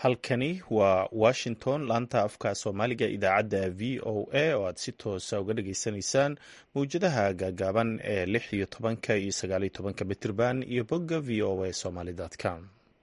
halkani waa washington laanta afka soomaaliga idaacadda v o a oo aad si toosa uga dhageysanaysaan mawjadaha gaagaaban ee lix iyo tobanka iyo sagaal iyo tobanka mitirban iyo bogga v o a somaly com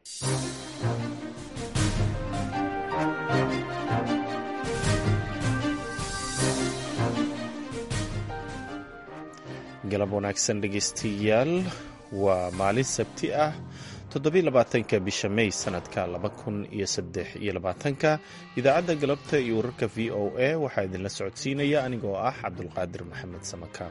galab wanaagsan dhegeystayaal waa maalin sabti ah toddobiy labaatanka bisha may sanadka laba kun iyo saddex iyo labaatanka idaacadda galabta iyo wararka v o a waxaa idinla socodsiinaya anigoo ah cabdulqaadir maxamed samaka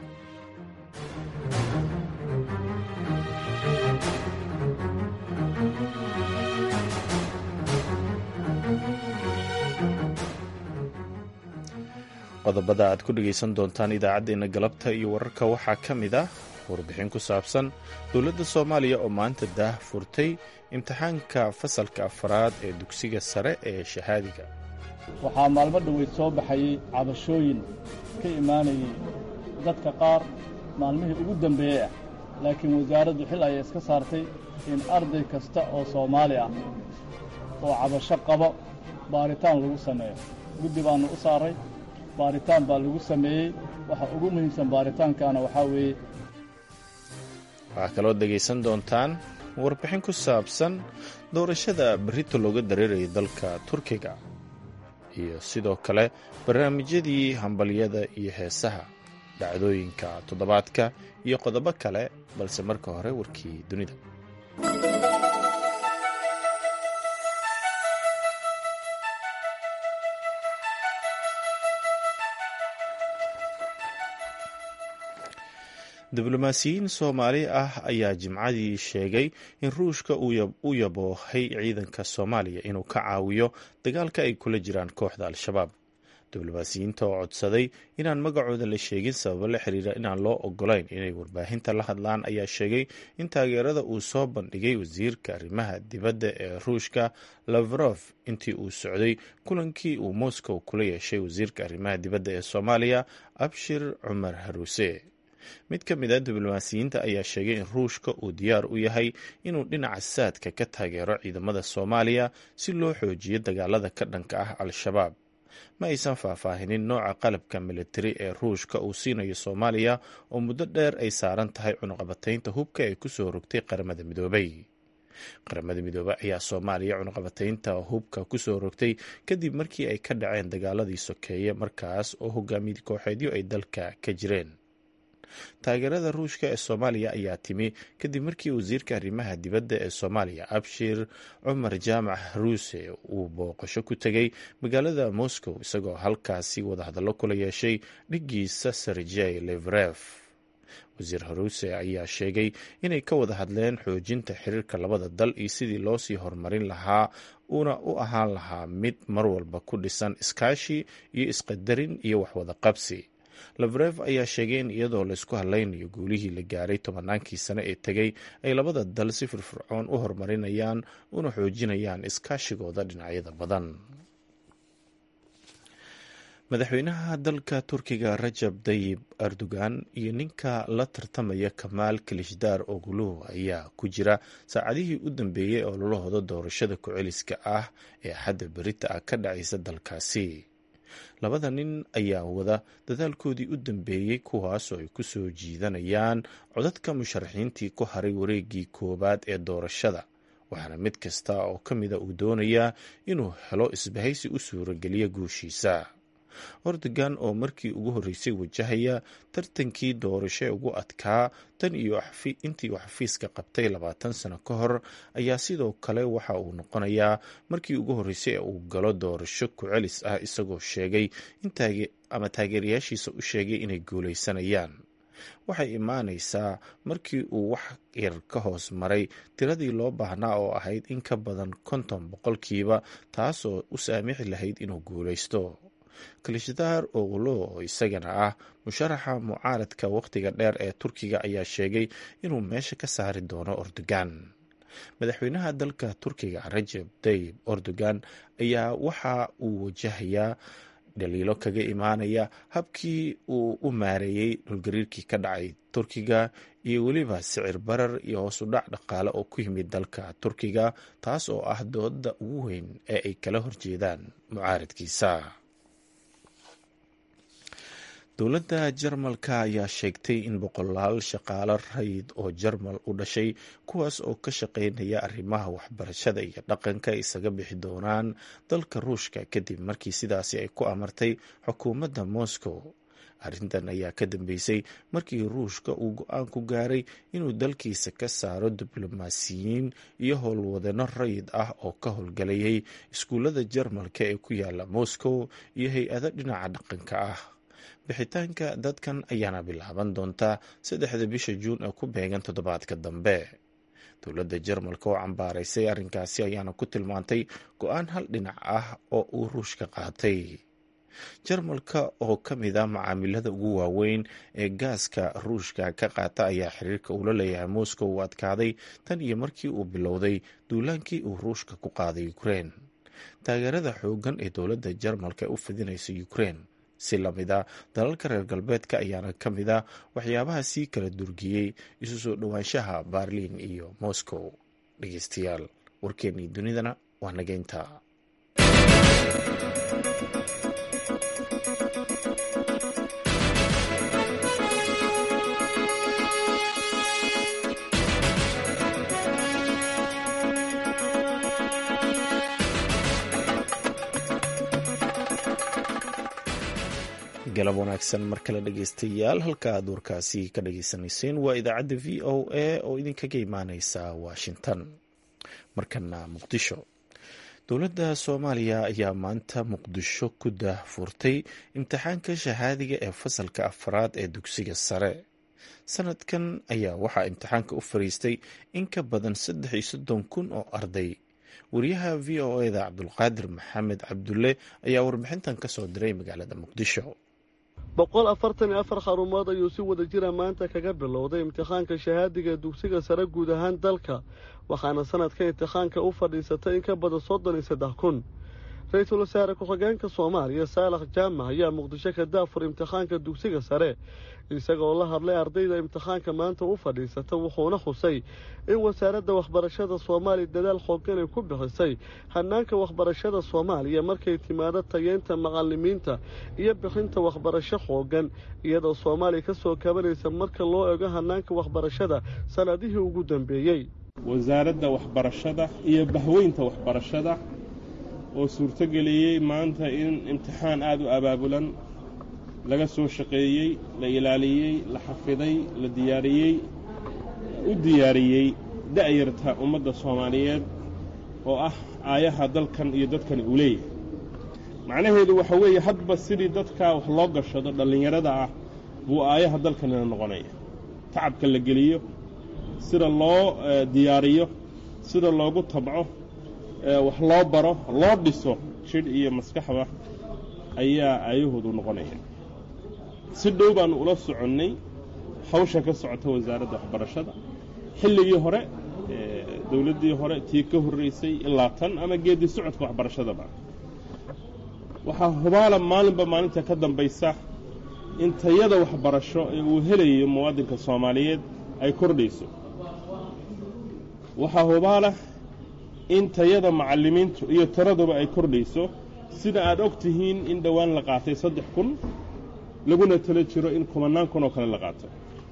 qodobada aad ku dhegaysan doontaan idaacaddeenna galabta iyo wararka waxaa ka mid ah warbixin ku saabsan dowladda soomaaliya oo maanta daah furtay imtixaanka fasalka afaraad ee dugsiga sare ee shahaadiga waxaa maalmo dhoweyd soo baxayey cabashooyin ka imaanayay dadka qaar maalmihii ugu dambeeyey ah laakiin wasaaraddu xil ayay iska saartay in arday kasta oo soomaali ah oo cabasho qabo baaritaan lagu sameeyo guddi baannu u saaray baaritaan baa lagu sameeyey waxa ugu muhiimsan baaritaankaana waxaa weeye waxaa kaloo dhegaysan doontaan warbixin ku saabsan doorashada berrito looga dareerayay dalka turkiga iyo sidoo kale barnaamijyadii hambalyada iyo heesaha dhacdooyinka toddobaadka iyo qodobo kale balse marka hore warkii dunida diblomaasiyiin soomaali ah ayaa jimcadii sheegay in ruushka u yaboohay ciidanka soomaaliya inuu ka caawiyo dagaalka ay kula jiraan kooxda al-shabaab diblomaasiyiinta oo codsaday inaan magacooda la sheegin sababo la xiriira inaan loo ogolayn inay warbaahinta la hadlaan ayaa sheegay in taageerada uu soo bandhigay wasiirka arrimaha dibadda ee ruushka lavrof intii uu socday kulankii uu moscow kula yeeshay wasiirka arrimaha dibadda ee soomaaliya abshir cumar haruuse mid ka mid a diblomaasiyiinta ayaa sheegay in ruushka uu diyaar u yahay inuu dhinaca saadka ka taageero ciidamada soomaaliya si loo xoojiyo dagaalada ka dhanka ah al-shabaab ma aysan faahfaahinin nooca qalabka militari ee ruushka uu siinayo soomaaliya oo muddo dheer ay saaran tahay cunuqabataynta hubka ee kusoo rogtay qaramada midoobay qaramada midoobey ayaa soomaaliya cunuqabataynta hubka kusoo rogtay kadib markii ay ka dhaceen dagaaladii sokeeye markaas oo hogaamiye kooxeedyo ay dalka ka jireen taageerada ruushka ee soomaaliya ayaa timi kadib markii wasiirka arrimaha dibadda ee soomaaliya abshir cumar jaamac haruuse uu booqasho ku tegay magaalada moscow isagoo halkaasi wadahadallo kula yeeshay dhigiisa serjey levref wasiir haruuse ayaa sheegay inay ka wada hadleen xoojinta xiriirka labada dal iyo sidii loo sii horumarin lahaa uuna u ahaan lahaa mid mar walba ku dhisan iskaashi iyo isqadarin iyo waxwada qabsi lavrev ayaa sheegay in iyadoo laysku hadlaynayo guulihii la gaaray tobannaankii sane ee tegay ay labada dal si firfircoon u horumarinayaan una xoojinayaan iskaashigooda dhinacyada badan madaxweynaha dalka turkiga rajab dayib erdogan iyo ninka la tartamaya kamaal kalishdaar oguluh ayaa ku jira saacadihii u dambeeyey oo lolahooda doorashada ku-celiska ah ee xadda berita ah ka dhacaysa dalkaasi labada nin ayaa wada dadaalkoodii u dambeeyey kuwaasoo ay ku soo jiidanayaan codadka musharaxiintii ku haray wareegii koowaad ee doorashada waxaana mid kasta oo ka mida uu doonayaa inuu helo isbahaysi u suurageliya guushiisa ordogan oo markii ugu horreysay wajahaya tartankii doorasho ee ugu adkaa tan iyo intii uu xafiiska qabtay labaatan sano ka hor ayaa sidoo kale waxa uu noqonayaa markii ugu horreysay ee uu galo doorasho ku-celis ah isagoo sheegay ama taageerayaashiisa u sheegay inay guulaysanayaan waxay imaanaysaa markii uu wax yar ka hoos maray tiradii loo baahnaa oo ahayd in ka badan konton boqolkiiba taasoo u saamixi lahayd inuu guulaysto kalishdaar ogulo oo isagana ah musharaxa mucaaradka wakhtiga dheer ee turkiga ayaa sheegay inuu meesha ka saari doono ordogan madaxweynaha dalka turkiga rajab tayib erdogan ayaa waxa uu wajahayaa dhaliilo kaga imaanaya habkii uu u maareeyey dhulgariirkii ka dhacay turkiga iyo weliba sicir barar iyo hoos u dhac dhaqaale oo ku yimid dalka turkiga taas oo ah dooda ugu weyn ee ay kala horjeedaan mucaaradkiisa dowladda jarmalka ayaa sheegtay in boqolaal shaqaalo rayid oo jarmal u dhashay kuwaas oo ka shaqeynaya arrimaha waxbarashada iyo dhaqanka isaga bixi doonaan dalka ruushka kadib markii sidaasi ay ku amartay xukuumadda moscow arrintan ayaa ka dambeysay markii ruushka uu go-aan ku gaaray inuu dalkiisa ka saaro diblomaasiyiin iyo howlwadano rayid ah oo ka howlgalayay iskuullada jarmalka ee ku yaala moscow iyo hay-ado dhinaca dhaqanka ah bixitaanka dadkan ayaana bilaaban doontaa saddexda bisha juun ee ku beegan toddobaadka dambe dowladda jarmalka oo cambaaraysay arrinkaasi ayaana ku tilmaantay go-aan hal dhinac ah oo uu ruushka qaatay jarmalka oo ka mid ah macaamilada ugu waaweyn ee gaaska ruushka ka qaata ayaa xiriirka uula leeyahay moscow uu adkaaday tan iyo markii uu bilowday duulaankii uu ruushka ku qaaday ukrein taageerada xoogan ee dowladda jarmalka u fidinaysa ukrein si lamid a dalalka reer galbeedka ayaana ka mid a waxyaabaha sii kala durgiyey isu soo dhowaanshaha baarliin iyo moscow dhegeystayaal warkeennii dunidana waa nageynta galab wanaagsan mar kale dhegeystayaal halka aad warkaasi ka dhageysanayseen waa idaacadda v o a oo idinkaga imaaneysa washington markana muqdisho dowladda soomaaliya ayaa maanta muqdisho ku daahfurtay imtixaanka shahaadiga ee fasalka afraad ee dugsiga sare sanadkan ayaa waxaa imtixaanka u fariistay in ka badan saddex iyo soddon kun oo arday wariyaha v o eda cabdulqaadir maxamed cabdulle ayaa warbixintan kasoo diray magaalada muqdisho boqol afartan iyo afar xarumood ayuu si wada jira maanta kaga bilowday imtixaanka shahaadiga dugsiga sare guud ahaan dalka waxaana sanadka imtixaanka u fadhiisatay in ka badan soddon iyo saddex kun ra-iisul wasaare ku-xigeenka soomaaliya saalax jaamac ayaa muqdisho ka daafur imtixaanka dugsiga sare isagoo la hadlay ardayda imtixaanka maanta u fadhiisata wuxuuna xusay in wasaaradda waxbarashada soomaaliya dadaal xoogan ay ku bixisay hanaanka waxbarashada soomaaliya markay timaado tayeynta macalimiinta iyo bixinta waxbarasho xoogan iyadoo soomaaliya ka soo kabanaysa marka loo ego hanaanka waxbarashada sanadihii ugu dambeeyey wasaaradda waxbarashada iyo bahweynta waxbarashada oo suurtogeliyey maanta in imtixaan aada u abaabulan laga soo shaqeeyey la ilaaliyey la xafiday la diyaariyey u diyaariyey da'yarta ummadda soomaaliyeed oo ah aayaha dalkan iyo dadkan uu leeyahay macnaheedu waxa weeye hadba sidii dadkaa wax loo gashado dhallinyarada ah buu aayaha dalkanina noqonaya tacabka la geliyo sida loo diyaariyo sida loogu tabco wax loo baro loo dhiso jidh iyo maskaxda ayaa aayahoodu noqonaya si dhow baannu ula soconnay hawsha ka socota wasaaradda waxbarashada xilligii hore dowladdii hore tii ka horraysay ilaa tan ama geeddi socodka waxbarashadaba waxaa hubaala maalinba maalinta ka dambaysa in tayada waxbarasho ee uu helayo muwaadinka soomaaliyeed ay kordhayso waxaa hubaala in tayada macallimiintu iyo tiraduba ay kordhayso sida aad og tihiin in dhowaan la qaatay saddex kun laguna tala jiro in kumannaan kun oo kale la qaato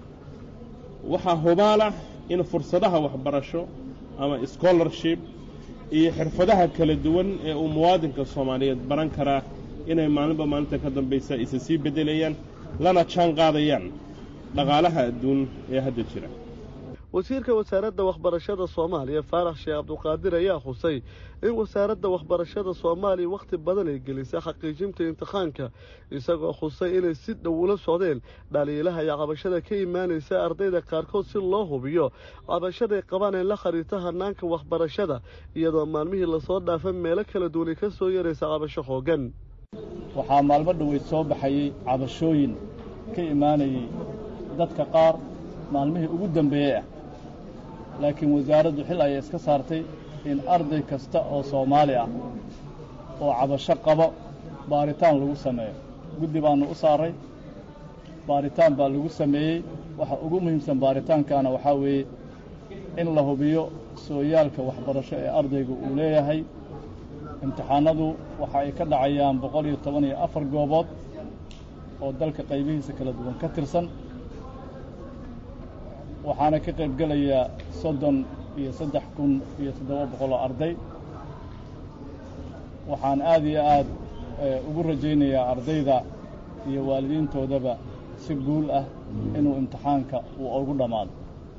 waxaa hubaala in fursadaha waxbarasho ama scholarship iyo xirfadaha kala duwan ee uu muwaadinka soomaaliyeed baran karaa inay maalinba maalinta ka dambaysa isa sii beddelayaan lana jaan qaadayaan dhaqaalaha adduun ee hadda jira wasiirka wasaaradda waxbarashada soomaaliya faarax sheekh cabduqaadir ayaa xusay in wasaaradda waxbarashada soomaaliya wakhti badan ay gelisay xaqiijinta imtixaanka isagoo xusay inay si dhow ula socdeen dhaliilaha iyo cabashada ka imaanaysa ardayda qaarkood si loo hubiyo cabashaday qabaan ee la khariirta hanaanka waxbarashada iyadoo maalmihii lasoo dhaafay meelo kala duwanay ka soo yaraysa cabasho xoogan waxaa maalmo dhoweyd soo baxayey cabashooyin ka imaanayay dadka qaar maalmihii ugu dambeeyey ah laakiin wasaaraddu xil ayay iska saartay in arday kasta oo soomaali ah oo cabasho qabo baaritaan lagu sameeyo guddi baannu u saaray baaritaan baa lagu sameeyey waxa ugu muhiimsan baaritaankaana waxaa weeye in la hubiyo sooyaalka waxbarasho ee ardaygu uu leeyahay imtixaanadu waxa ay ka dhacayaan boqol iyo toban iyo afar goobood oo dalka qaybihiisa kala duwan ka tirsan waxaana ka qayb gelaya soddon iyo saddex kun iyo toddoba boqol oo arday waxaan aad iyo aad ugu rajaynayaa ardayda iyo waalidiintoodaba si guul ah inuu imtixaanka uu ugu dhammaado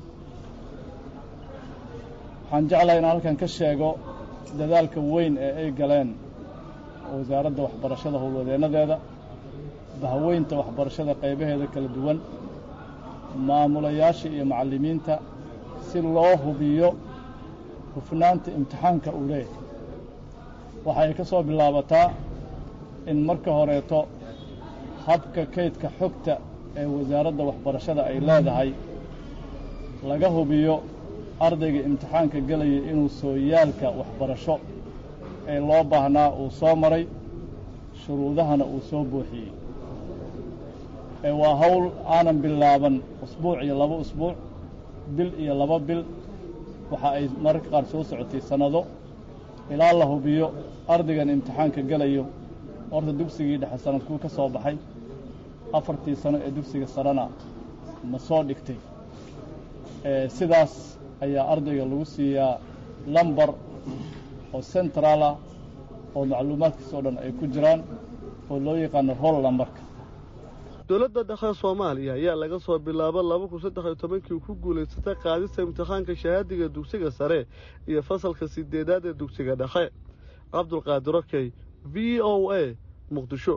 waxaan jeclahay inaan halkan ka sheego dadaalka weyn ee ay galeen wasaaradda waxbarashada howlwadeennadeeda bahweynta waxbarashada qaybaheeda kala duwan maamulayaasha iyo macallimiinta si loo hubiyo hufnaanta imtixaanka uu leeyahay waxay ka soo bilaabataa in marka horeeto habka kaydka xogta ee wasaaradda waxbarashada ay leedahay laga hubiyo ardayga imtixaanka gelaya inuu sooyaalka waxbarasho ee loo baahnaa uu soo maray shuruudahana uu soo buuxiyey ee waa hawl aanan bilaaban usbuuc iyo laba usbuuc bil iyo laba bil waxa ay mararka qaar soo socotay sannado ilaa la hubiyo ardaygan imtixaanka gelayo horta dugsigii dhexe sanadkuu ka soo baxay afartii sano ee dugsiga sarena ma soo dhigtay sidaas ayaa ardayga lagu siiyaa lambar oo central ah oo macluumaadkiisa o dhan ay ku jiraan oo loo yaqaano roll lambarka dowladda dhexe soomaaliya ayaa laga soo bilaabo laba kun saddex iyo tobankii ku guulaysatay qaadista imtixaanka shahaadiga dugsiga sare iyo fasalka sideedaad ee dugsiga dhexe cabdulqaadir okey v o a muqdisho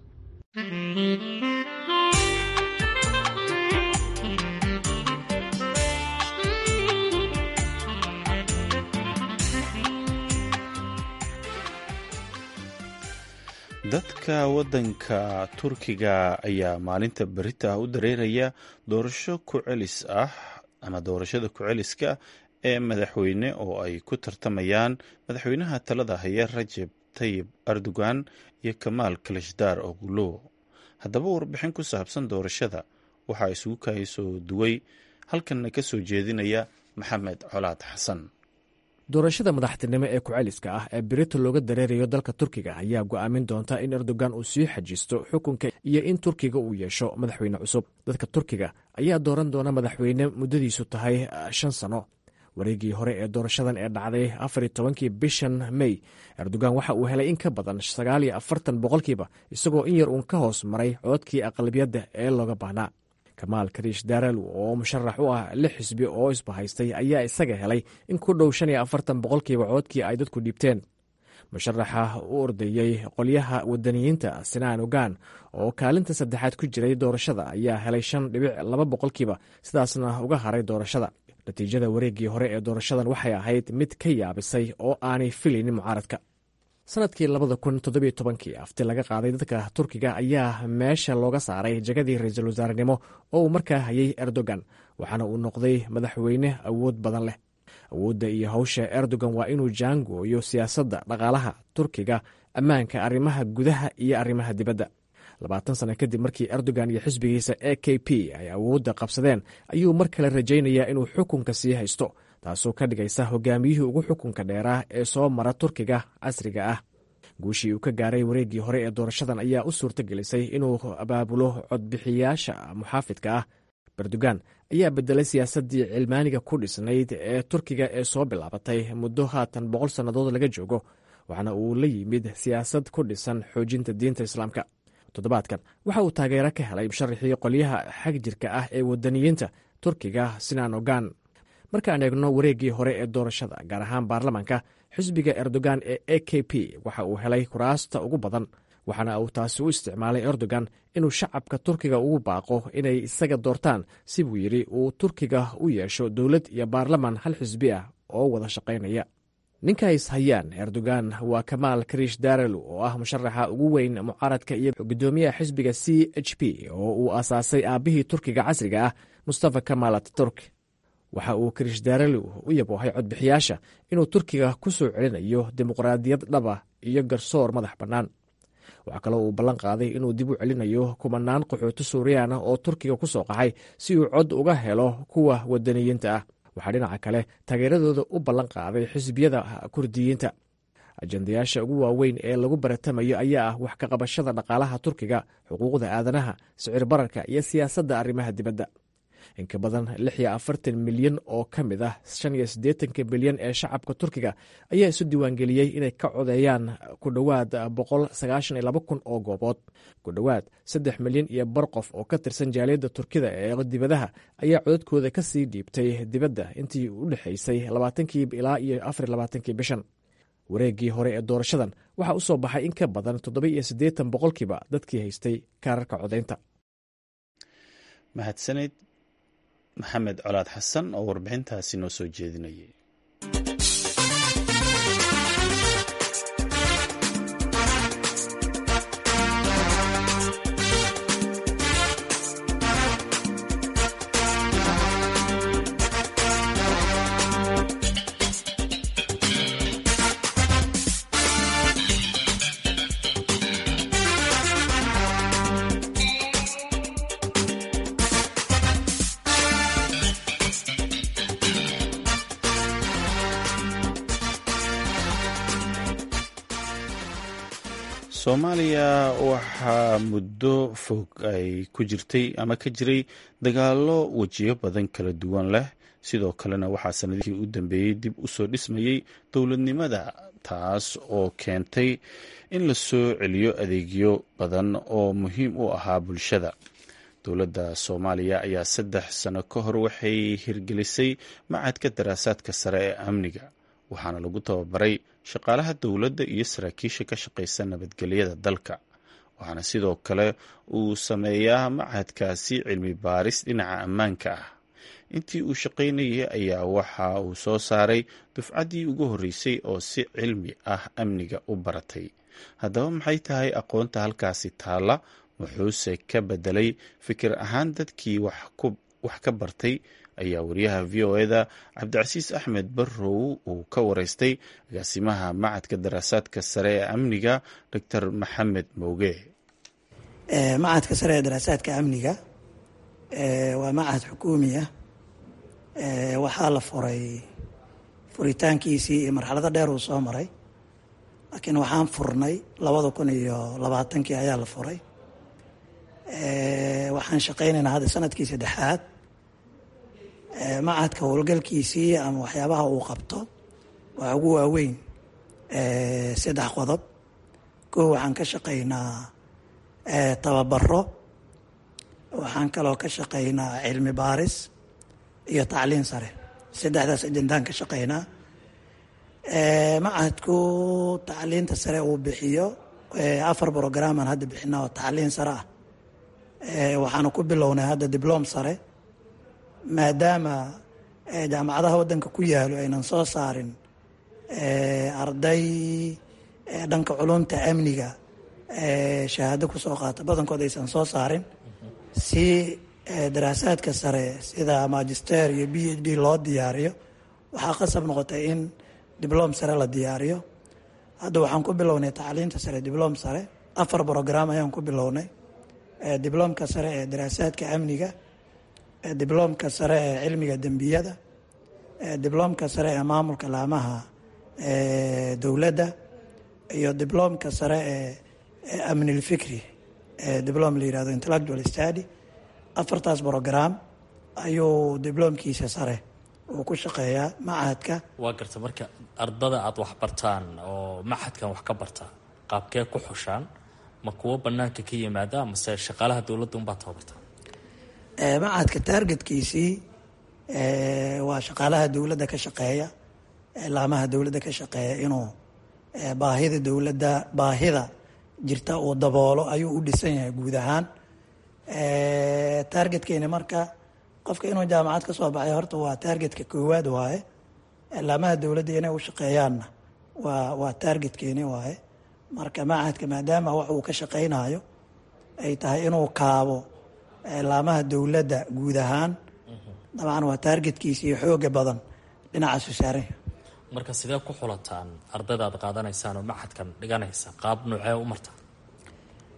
dadka waddanka turkiga ayaa maalinta berita u dareeraya doorasho ku celis ah ama doorashada ku-celiska ee madaxweyne oo ay ku tartamayaan madaxweynaha talada haya rajeb tayib erdogan iyo kamaal kalishdaar ogulo haddaba warbixin ku saabsan doorashada waxaa isugu kaasoo duway halkanna ka soo jeedinaya maxamed colaad xasan doorashada madaxtinimo ee ku-celiska ah ee berito looga dareerayo dalka turkiga ayaa go'aamin doonta in erdogan uu sii xajisto xukunka iyo in turkiga uu yeesho madaxweyne cusub dadka turkiga ayaa dooran doona madaxweyne muddadiisu tahay shan sano wareegii hore ee doorashadan ee dhacday afariyo tobankii bishan mey erdogan waxa uu helay in ka badan sagaal iyo afartan boqolkiiba isagoo in yar uun ka hoos maray codkii aqlabiyadda ee looga baahnaa kamaal kariish daaral oo musharax u ah lix xisbi oo isbahaystay ayaa isaga helay in ku dhow shan iyo afartan boqolkiiba coodkii ay dadku dhiibteen musharaxa u ordayey qolyaha wadaniyiinta sinaan ogan oo kaalinta saddexaad ku jiray doorashada ayaa helay shan dhibic laba boqolkiiba sidaasna uga haray doorashada natiijada wareeggii hore ee doorashadan waxay ahayd mid ka yaabisay oo aanay filaynin mucaaradka sanadkii labada kun toddobiyo tobankii afti laga qaaday dadka turkiga ayaa meesha looga saaray jagadii ra-iisul wasaarenimo oo uu markaa hayay erdogan waxaana uu noqday madaxweyne awood badan leh awoodda iyo hawsha erdogan waa inuu jaangooyo siyaasadda dhaqaalaha turkiga ammaanka arrimaha gudaha iyo arrimaha dibadda labaatan sano kadib markii erdogan iyo xisbigiisa e k p ay awoodda qabsadeen ayuu mar kale rajaynayaa inuu xukunka sii haysto taasoo ka dhigaysa hogaamiyihii ugu xukunka dheeraa ee soo mara turkiga casriga ah guushii uu ka gaaray wareeggii hore ee doorashadan ayaa u suurto gelisay inuu abaabulo codbixiyaasha muxaafidka ah erdogan ayaa bedelay siyaasaddii cilmaaniga ku dhisnayd ee turkiga ee soo bilaabatay muddo haatan boqol sannadood laga joogo waxaana uu la yimid siyaasad ku dhisan xoojinta diinta islaamka toddobaadkan waxa uu taageero ka helay musharaxii qolyaha xag jirka ah ee wadaniyiinta turkiga sinaan ogan markaan eegno wareeggii hore ee doorashada gaar ahaan baarlamaanka xisbiga erdogan ee e k p waxa uu helay kuraasta ugu badan waxaana uu taasi u isticmaalay erdogan inuu shacabka turkiga ugu baaqo inay isaga doortaan si buu yidhi uu turkiga u yeesho dowlad iyo baarlaman hal xisbi ah oo wada shaqaynaya ninka is hayaan erdogan waa kamaal kariish darelu oo ah musharaxa ugu weyn mucaaradka iyo gudoomiyaha xisbiga c h p oo uu aasaasay aabbihii turkiga casriga ah mustafa kamal ataturk waxa uu kariish darelu u yaboohay codbixiyaasha inuu turkiga ku soo celinayo dimuqraadiyad dhaba iyo garsoor madax bannaan waxaa kaloo uu ballan qaaday inuu dib u celinayo kumanaan qaxooti suuriyaan ah oo turkiga ku soo qaxay si uu cod uga helo kuwa wadaniyiinta ah waxaa dhinaca kale taageeradooda u ballan qaaday xisbiyada kurdiyiinta ajendayaasha ugu waaweyn ee lagu baratamayo ayaa ah wax ka qabashada dhaqaalaha turkiga xuquuqda aadanaha sicir bararka iyo siyaasadda arrimaha dibadda inka badan lix iyo afartan milyan oo ka mid ah shan iyo siddeetanka milyan ee shacabka turkiga ayaa isu diiwaangeliyey inay ka codeeyaan ku dhowaad boqol sagaashan iyo laba kun oo goobood ku dhowaad saddex milyan iyo bar qof oo ka tirsan jaaliyadda turkida ee dibadaha ayaa codadkooda ka sii dhiibtay dibadda intii u dhexaysay labaatankii ilaa iyo afar labaatankii bishan wareeggii hore ee doorashadan waxaa u soo baxay in ka badan toddoba iyo siddeetan boqolkiiba dadkii haystay kaararka codaynta mahadsaned maxamed colaad xasan oo warbixintaasi noo soo jeedinayay soomaaliya waxaa muddo fog ay ku jirtay ama ka jiray dagaallo wejiyo badan kala duwan leh sidoo kalena waxaa sanadihii u dambeeyey dib u soo dhismayey dowladnimada taas oo keentay in la soo celiyo adeegyo badan oo muhiim u ahaa bulshada dowladda soomaaliya ayaa saddex sano ka hor waxay hirgelisay macadka daraasaadka sare ee amniga waxaana lagu tababaray shaqaalaha dowladda iyo saraakiisha ka shaqaysa nabadgelyada dalka waxaana sidoo kale uu sameeyaa macadkaasi cilmi baaris dhinaca ammaanka ah intii uu shaqaynayay ayaa waxa uu soo saaray dufcaddii ugu horreysay oo si cilmi ah amniga u baratay haddaba maxay tahay aqoonta halkaasi taalla wuxuuse ka bedelay fikir ahaan dadkii wax ka bartay ayaa wariyaha v o eda cabdicasiis axmed barrow uu ka wareystay agaasimaha macadka daraasaadka sare ee amniga doctor maxamed mowge macadka sare ee daraasaadka amniga waa macad xukuumi ah waxaa la furay furitaankiisii iyo marxalado dheer uu soo maray laakiin waxaan furnay labada kun iyo labaatankii ayaa la furay waxaan shaqaynaynaa hadda sanadkii saddexaad macadka howlgalkiisii ama waxyaabaha uu qabto waa ugu waaweyn saddex qodob koo waxaan ka shaqaynaa tababaro waxaan kaloo ka shaqaynaa cilmi baaris iyo tacliin sare saddexdaas ajendaan ka shaqaynaa macadku tacliinta sare uu bixiyo afar brogramaan hadda bixinaa oo tacliin sare ah waxaana ku bilownay hadda diblom sare maadaama jaamacadaha waddanka ku yaalo aynan soo saarin arday dhanka culumta amniga shahaado kusoo qaata badankood aysan soo saarin si daraasaadka sare sida magister iyo b h d loo diyaariyo waxaa qasab noqotay in diblom sare la diyaariyo hadda waxaan ku bilownay tacliinta sare diblom sare afar brogram ayaan ku bilownay diblomka sare ee daraasaadka amniga diblomka sare ee cilmiga dembiyada diblomka sare ee maamulka laamaha dowladda iyo diblomka sare ee amnilfikri diblom la yihahdo intellectual study afartaas brogram ayuu diblomkiisa sare uu ku shaqeeyaa macahadka waa garta marka ardada aada wax bartaan oo macadkan wax ka barta qaabkee ku xushaan ma kuwo banaanka ka yimaada mase shaqaalaha dowladda unbaa tababarta macadka taargetkiisii waa shaqaalaha dowladda ka shaqeeya laamaha dowladda ka shaqeeya inuu baahida dowladda baahida jirta uu daboolo ayuu u dhisan yahay guud ahaan taargetkeeni marka qofka inuu jaamacad ka soo baxay horta waa taargetka koowaad waaye laamaha dowladda inay u shaqeeyaanna waa waa taargetkeeni waaye marka macadka maadaama wax uu ka shaqaynayo ay tahay inuu kaabo laamaha dowladda guud ahaan dabcan waa taargetkiisa iyo xooga badan dhinacaasu saaranya marka sidee ku xulataan ardayda aad qaadanaysaan oo macadkan dhiganaysa qaab noocee u marta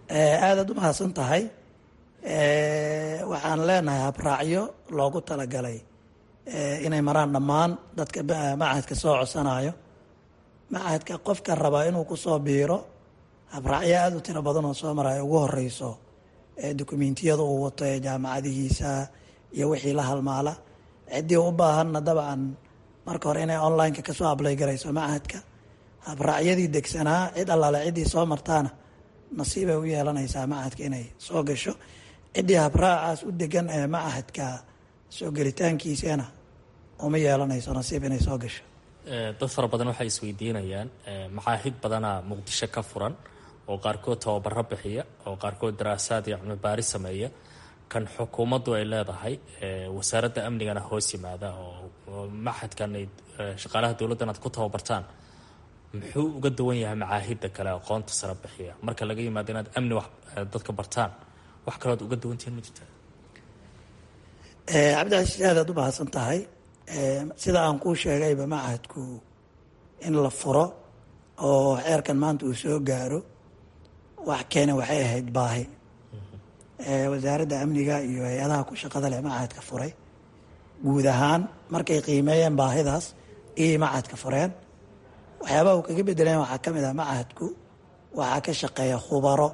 aadaad u mahadsan tahay waxaan leenahay habraacyo loogu talagalay inay maraan dhammaan dadka machadka soo codsanayo machadka qofka rabaa inuu kusoo biiro habraacyo aada u tiro badan oo soo maraya ugu horeyso dokumentiyada uu wato ee jaamacadihiisa iyo wixii la halmaala ciddii u baahanna dabcan marka hore inay online-ka kasoo ablay garayso machadka habraacyadii degsanaa cid allaale ciddii soo martaana nasiibay u yeelanaysaa machadka inay soo gasho ciddii habraacaas u degan ee machadka soo gelitaankiisana uma yeelanayso nasiib inay soo gasho dad fara badan waxay isweydiinayaan maxaahid badanaa muqdisho ka furan oo qaarkood tababaro bixiya oo qaarkood daraasaad iyo cilmi baari sameeya kan xukuumaddu ay leedahay wasaaradda amnigana hoos yimaada oo maxadkan ay shaqaalaha dowladdan aad ku tababartaan muxuu uga duwan yahay macaahidda kale aqoonta sare bixiya marka laga yimaado inaad amni wax dadka bartaan wax kalood uga duwantihiin ma jirta cabdicasiis aadaad u mahadsan tahay sida aan kuu sheegayba machadku in la furo oo xeerkan maanta uu soo gaaro wax keena waxay ahayd baahi wasaaradda amniga iyo hay-adaha ku shaqada leh machadka furay guud ahaan markay qiimeeyeen baahidaas iyay machadka fureen waxyaabaha uu kaga bedeleen waxaa ka mid ah machadku waxaa ka shaqeeya khubaro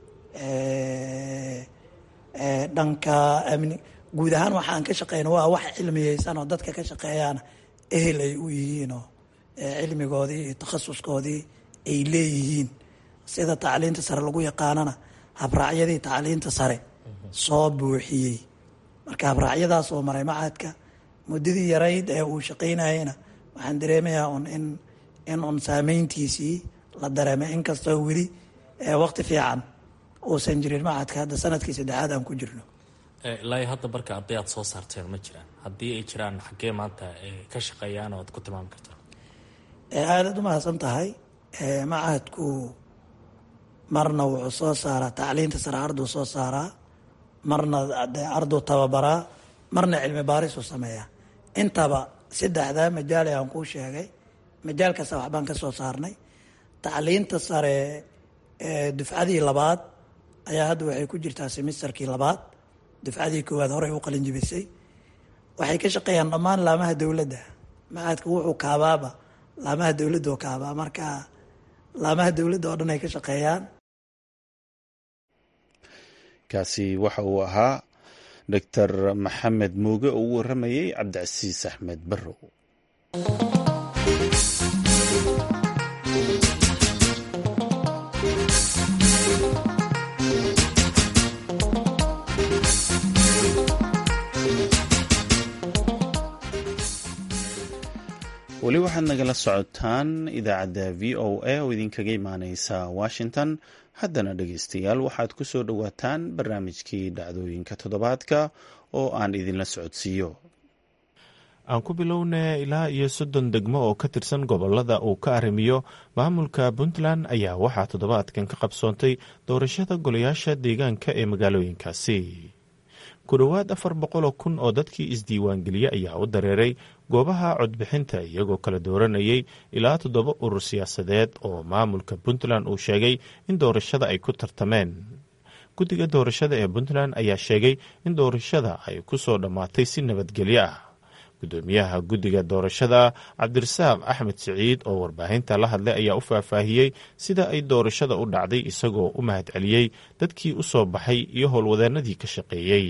dhanka amni guud ahaan waxaan ka shaqeyna waa wax cilmiyeysan oo dadka ka shaqeeyaana ehel ay u yihiinoo cilmigoodii iyo takhasuskoodii ay leeyihiin sida tacliinta sare lagu yaqaanana habraacyadii tacliinta sare soo buuxiyey marka habraacyadaas oo maray machadka muddadii yarayd ee uu shaqeynayena waxaan dareemayaa un in in un saameyntiisii la dareemay inkastoo weli waqti fiican uusan jirin machadka hadda sanadkii saddexaad aan ku jirno ilaa hadda marka arday aad soo saarteen ma jiraan haddii ay jiraan xaggee maanta ka shaqeeyaan oo aad ku tilmaami kartaa aadaad u mahadsan tahay machadku marna wuxuu soo saaraa tacliinta sare arduu soo saaraa marna arduu tababaraa marna cilmi baarisuu sameeyaa intaba saddexdaa majaale aan kuu sheegay majaal kasta waxbaan ka soo saarnay tacliinta sare dufcadii labaad ayaa hadda waxay ku jirtaa semisterkii labaad dufcadii koowaad horey u qalin jibisay waxay ka shaqeeyaan dhammaan laamaha dowladda machadka wuxuu kaabaaba laamaha dowladda oo kaabaa marka laamaha dowladda oo dhan ay ka shaqeeyaan kaasi waxa uu ahaa doctor maxamed muuge oo u waramayey cabdicasiis axmed barrow weli waxaad nagala socotaan idaacadda v o a oo idinkaga imaaneysa washington haddana dhegeystayaal waxaad ku soo dhowaataan barnaamijkii dhacdooyinka toddobaadka oo aan idinla socodsiiyo aan ku bilowna ilaa iyo soddon degmo oo ka tirsan gobolada uu ka arrimiyo maamulka puntland ayaa waxaa toddobaadkan ka qabsoontay doorashada golayaasha deegaanka ee magaalooyinkaasi ku dhowaad afar boqoloo kun oo dadkii isdiiwaangeliye ayaa u dareeray goobaha codbixinta iyagoo kala dooranayay ilaa toddoba urur siyaasadeed oo maamulka puntland uu sheegay in doorashada ay ku tartameen guddiga doorashada ee puntland ayaa sheegay in doorashada ay ku soo dhammaatay si nabadgelyo ah gudoomiyaha guddiga doorashada cabdirasaaq axmed siciid oo warbaahinta la hadlay ayaa u faahfaahiyey sida ay doorashada u dhacday isagoo u mahadceliyey dadkii u soo baxay iyo howlwadeenadii ka shaqeeyey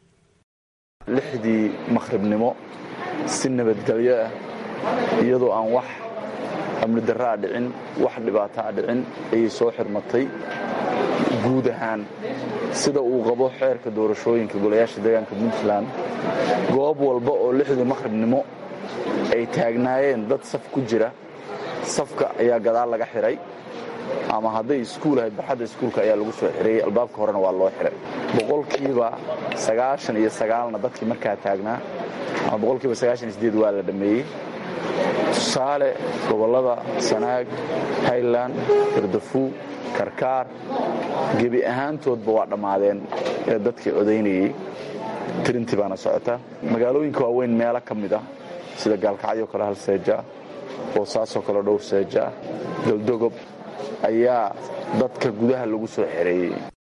lixdii maqhribnimo si nabadgelyo ah iyadoo aan wax amni darraa dhicin wax dhibaataa dhicin ayay soo xirmatay guud ahaan sida uu qabo xeerka doorashooyinka golayaasha deegaanka puntland goob walba oo lixdii maqhribnimo ay taagnaayeen dad saf ku jira safka ayaa gadaal laga xihay ama hadday iskuul ahayd barxadda iskuulka ayaa lagu soo xirayey albaabka horena waa loo xihay boqolkiiba sagaashan iyo sagaalna dadkii markaa taagnaa ama boqolkiiba sagaashan iyo sideed waa la dhammeeyey tusaale gobollada sanaag highland gardafu karkaar gebi ahaantoodba waa dhammaadeen ee dadkii codaynayey tirintii baana socota magaalooyinka waaweyn meelo ka mid ah sida gaalkacyo kale hal seeja boosaasoo kale dhowr seeja galdogob ayaa dadka gudaha lagu soo xereeyey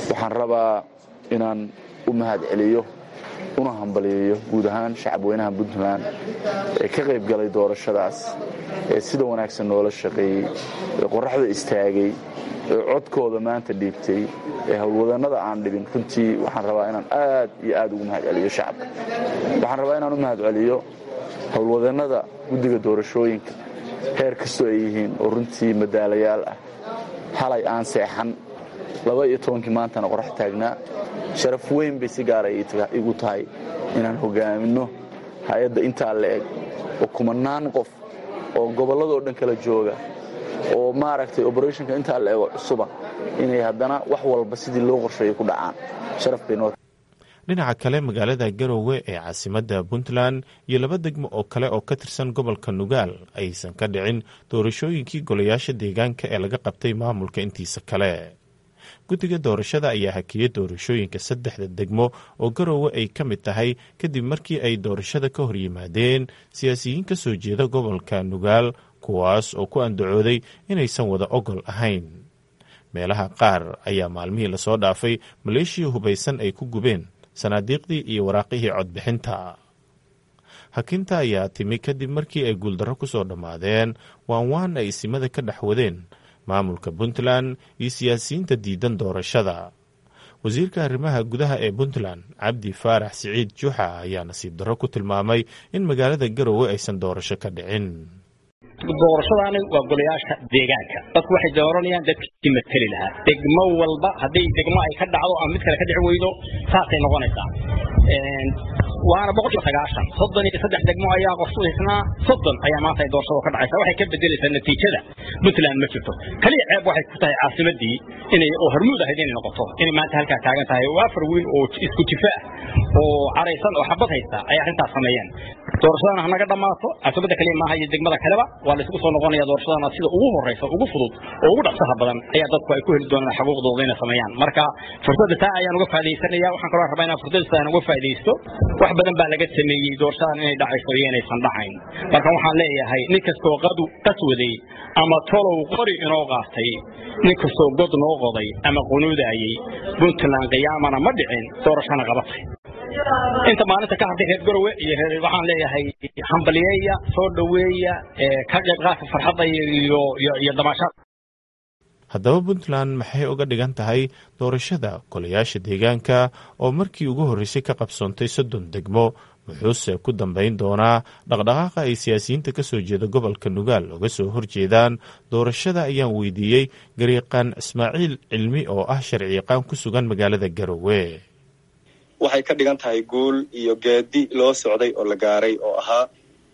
waxaan rabaa inaan u mahad celiyo una hambaliyeeyo guud ahaan shacabweynaha puntland ee ka qayb galay doorashadaas ee sida wanaagsan noola shaqeeyey ee qoraxda istaagay ee codkooda maanta dhiibtay ee howlwadannada aan dhibin runtii waxaan rabaa inaan aad iyo aad ugu mahad celiyo shacabka waxaan rabaa inaan u mahad celiyo howlwadannada guddiga doorashooyinka heer kastoo ay yihiin oo runtii madaalayaal ah halay aan seexan laba iyo tobankii maantana qorax taagnaa sharaf weyn bay si gaara igu tahay inaan hogaaminno hay-adda intaa la eg oo kumanaan qof oo gobolladoo dhan kala jooga oo maaragtay oberethonka intaa la ego cusuba inay haddana wax walba sidii loo qorsheeyo ku dhacaan sharaf bay noo dhinaca kale magaalada garowe ee caasimadda puntland iyo laba degmo oo kale oo ka tirsan gobolka nugaal aysan ka dhicin doorashooyinkii golayaasha deegaanka ee laga qabtay maamulka intiisa kale guddiga doorashada ayaa hakiyey doorashooyinka saddexda degmo oo garowe ay ka mid tahay kadib markii ay doorashada ka hor yimaadeen siyaasiyiin ka soo jeeda gobolka nugaal kuwaas oo ku andacooday inaysan wada ogol ahayn meelaha qaar ayaa maalmihii lasoo dhaafay maleeshiya hubaysan ay ku gubeen sanaadiiqdii iyo waraaqihii codbixinta hakinta ayaa timi kadib markii ay guuldarro ku soo dhammaadeen waan waan ay isimada ka dhex wadeen maamulka puntland iyo siyaasiyiinta diidan doorashada wasiirka arrimaha gudaha ee puntland cabdi faarax siciid juuxa ayaa nasiib darro ku tilmaamay in magaalada garowe aysan doorasho ka dhicin doorashadaani waa golayaasha deegaanka dadku waxay dooranayaan dadkii mateli lahaa degmo walba hadday degmo ay ka dhacdo ama mid kale ka dhici weydo saasay noqonaysaa waana boqolkiiba sagaashan soddon iyo saddex degmo ayaa qorshaysnaa soddon ayaa maanta ay doorashada ka dhacaysa waxay ka bedelaysaa natiijada puntland ma jirto kaliya ceeb waxay ku tahay caasimadii inay oo hormuud ahayd inay noqoto inay maanta halkaa taagan tahay oo afar wiil oo isku jifa ah oo caraysan oo xabad haysta ay arrintaas sameeyeen doorashadana hanaga dhammaato caasimadda kaliya maaha iyo degmada kaleba waa la isugu soo noqonaya doorashadana sida ugu horreysa ugu fudud oo ugu dhaqsaha badan ayaa dadku ay ku heli doonaan xuquuqdooda inay sameeyaan marka fursadda taa ayaan uga faa'idaysanaya waxaan kaloo rabaa inaan fursadda taan uga faa'idaysto wax badan baa laga sameeyey doorashadan inay dhacayso iyo inaysan dhacayn marka waxaan leeyahay nin kastoo qadu qaswaday ama tolow qori inoo qaatay nin kastoo god noo qoday ama qunuudaayey puntland qiyaamana ma dhicin doorashana qabatay inta maalinta ka hadlay reer garowe iyo waxaan leeyahay hambaliyeeya soo dhoweeya ka qayb qaadka farxadda iyo iyo damaashaad haddaba puntland maxay uga dhigan tahay doorashada golayaasha deegaanka oo markii ugu horreysay ka qabsoontay soddon degmo wuxuuse ku dambayn doonaa dhaqdhaqaaqa ay siyaasiyiinta ka soo jeeda gobolka nugaal uga soo horjeedaan doorashada ayaan weydiiyey gariiqaan ismaaciil cilmi oo ah sharciyaqaan ku sugan magaalada garowe waxay ka dhigan tahay guul iyo geedi loo socday oo la gaaray oo ahaa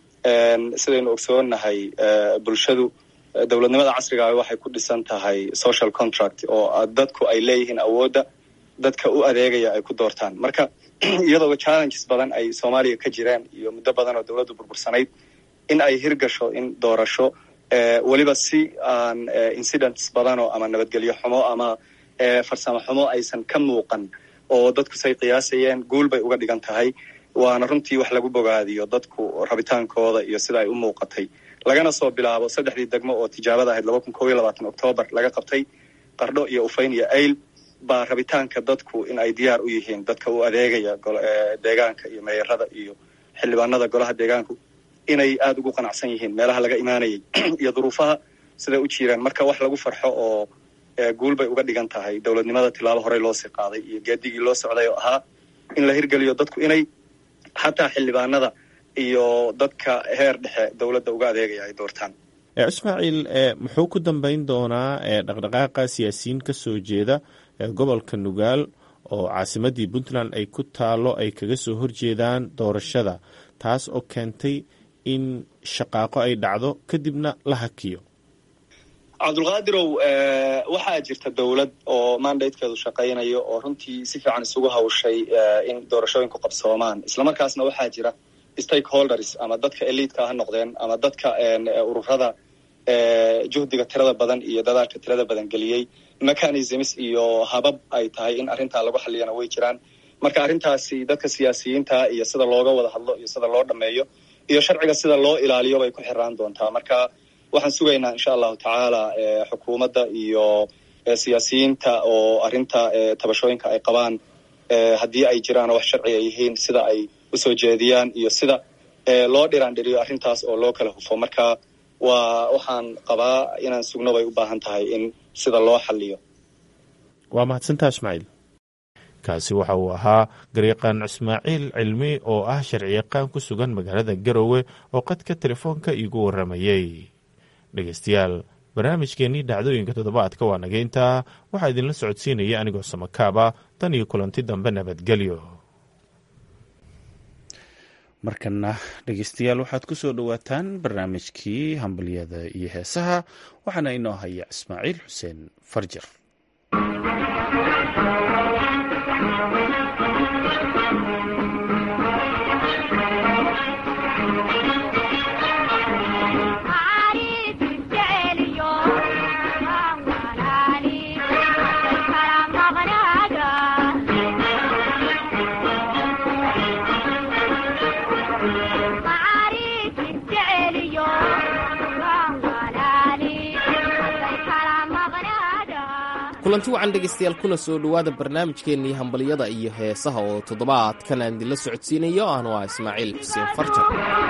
sidaynu ogsoonnahay bulshadu dowladnimada casrigaa waxay ku dhisan tahay social contract oo dadku ay leeyihiin awoodda dadka u adeegaya ay ku doortaan marka iyadoo challenges badan ay soomaaliya ka jiraan iyo muddo badan oo dowladdu burbursanayd in ay hirgasho in doorasho weliba si aan incidents badanoo ama nabadgelyo xumo ama farsamo xumo aysan ka muuqan oo dadku say qiyaasayeen guul bay uga dhigan tahay waana runtii wax lagu bogaadiyo dadku rabitaankooda iyo sida ay u muuqatay lagana soo bilaabo saddexdii degmo oo tijaabada ahayd laba kun koob iyo labaatan octoobar laga qabtay qardho iyo ufayn iyo ayl baa rabitaanka dadku in ay diyaar u yihiin dadka u adeegaya deegaanka iyo meeyarada iyo xildhibaanada golaha deegaanku inay aada ugu qanacsan yihiin meelaha laga imaanayay iyo duruufaha siday u jiraan marka wax lagu farxo oo guul bay uga dhigan tahay dowladnimada tilaabo horey loo sii qaaday iyo geedigii loo socday oo ahaa in la hirgeliyo dadku inay xataa xildhibaanada iyo dadka heer dhexe dowladda uga adeegaya ay doortaan ismaaciil muxuu ku dambeyn doonaa dhaqdhaqaaqa siyaasiyiin ka soo jeeda gobolka nugaal oo caasimadii puntland ay ku taalo ay kaga soo horjeedaan doorashada taas oo keentay in shaqaaqo ay dhacdo kadibna la hakiyo cabdulqaadirow waxaa jirta dowlad oo mandatekeedu shaqaynayo oo runtii si fiican isugu hawshay in doorashooyinku qabsoomaan islamarkaasna waxaa jira stakeholders ama dadka eliidka ha noqdeen ama dadka ururada juhdiga tirada badan iyo dadaalka tirada badan geliyey mechanisms iyo habab ay tahay in arrintaa lagu xaliyana way jiraan marka arrintaasi dadka siyaasiyiinta iyo sida looga wada hadlo iyo sida loo dhameeyo iyo sharciga sida loo ilaaliyo bay ku xiraan doontaa marka waxaan sugaynaa insha allahu tacaala xukuumadda iyo siyaasiyiinta oo arrinta tabashooyinka ay qabaan haddii ay jiraan wax sharci ay yihiin sida ay usoo jeediyaan iyo sida loo dhiraandhiriyo arrintaas oo loo kala hufo marka waa waxaan qabaa inaan sugno bay u baahan tahay in sida loo xaliyo waa mahadsantaa ismaaciil kaasi waxa uu ahaa garyaqaan ismaaciil cilmi oo ah sharciyaqaan ku sugan magaalada garowe oo qadka telefoonka iigu waramayey dhegeystayaal barnaamijkeennii dhacdooyinka toddobaadka waa naga intaa waxaa idinla socodsiinaya anigoo samakaaba tan iyo kulanti dambe nabadgelyo markana dhegeystayaal waxaad ku soo dhowaataan barnaamijkii hambalyada iyo heesaha waxaana inoo haya ismaaciil xuseen farjar kulanti wacan dhegaystayaal kuna soo dhowaada barnaamijkeennii hambalyada iyo heesaha oo toddobaadkan aan idinla socodsiinayo ahnu ah ismaaciil xuseen farjar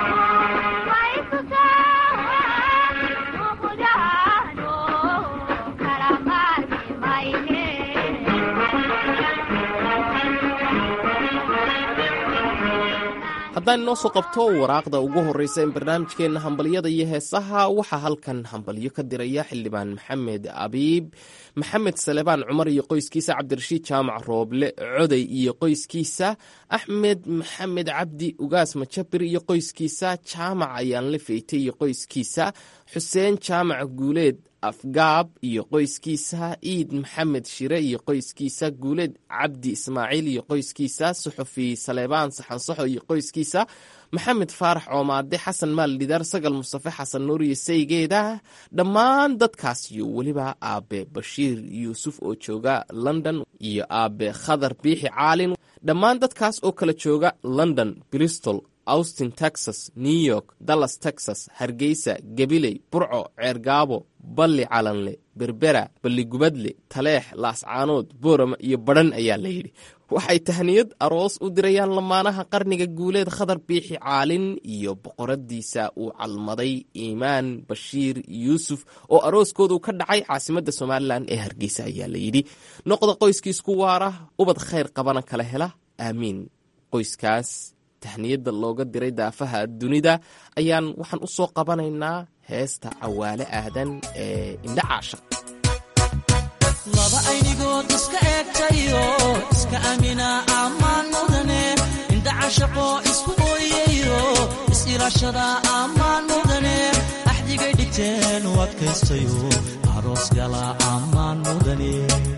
haddaan inoo soo qabto waraaqda ugu horreysa in barnaamijkeenna hambalyada iyo heesaha waxaa halkan hambalyo ka diraya xildhibaan maxamed abiib maxamed salebaan cumar iyo qoyskiisa cabdirashiid jaamac rooble coday iyo qoyskiisa axmed maxamed cabdi ugaas majabir iyo qoyskiisa jaamac ayaanle feyte iyo qoyskiisa xuseen jaamac guuleed afgaab iyo qoyskiisa iid maxamed shire iyo qoyskiisa guuleed cabdi ismaaciil iyo qoyskiisa suxufi saleebaan saxansaxo iyo qoyskiisa maxamed faarax coomaade xasan maal dhidaar sagal mustafe xasan nuur iyo saygeeda dhammaan dadkaas iyo weliba aabe bashiir yuusuf oo jooga london iyo aabe khadar biixi caalin dhammaan dadkaas oo kala jooga london bristol austin texas new york dallas texas hargeysa gabiley burco ceergaabo balli calanle berbera balligubadle taleex laascaanood boorama iyo badhan ayaa la yidhi waxay tahniyad aroos u dirayaan lamaanaha qarniga guuleed khadar biixi caalin iyo boqoradiisa uu calmaday iimaan bashiir yuusuf oo arooskoodu ka dhacay caasimadda somalilan ee hargeysa ayaa la yidhi noqda qoyskiisku waara ubad khayr qabana kala hela aamiin qoyskaas tahniyadda looga diray daafaha dunida ayaan waxaan u soo qabanaynaa heesta cawaale aadan ee indha caashaq laba aynigood iska eegtayo iska amina ammaan mudane indha cashaqoo isku ooyayo is-ilaashada ammaan mudane axdigay dhigteen u adkaystayo aroos gala ammaan mudane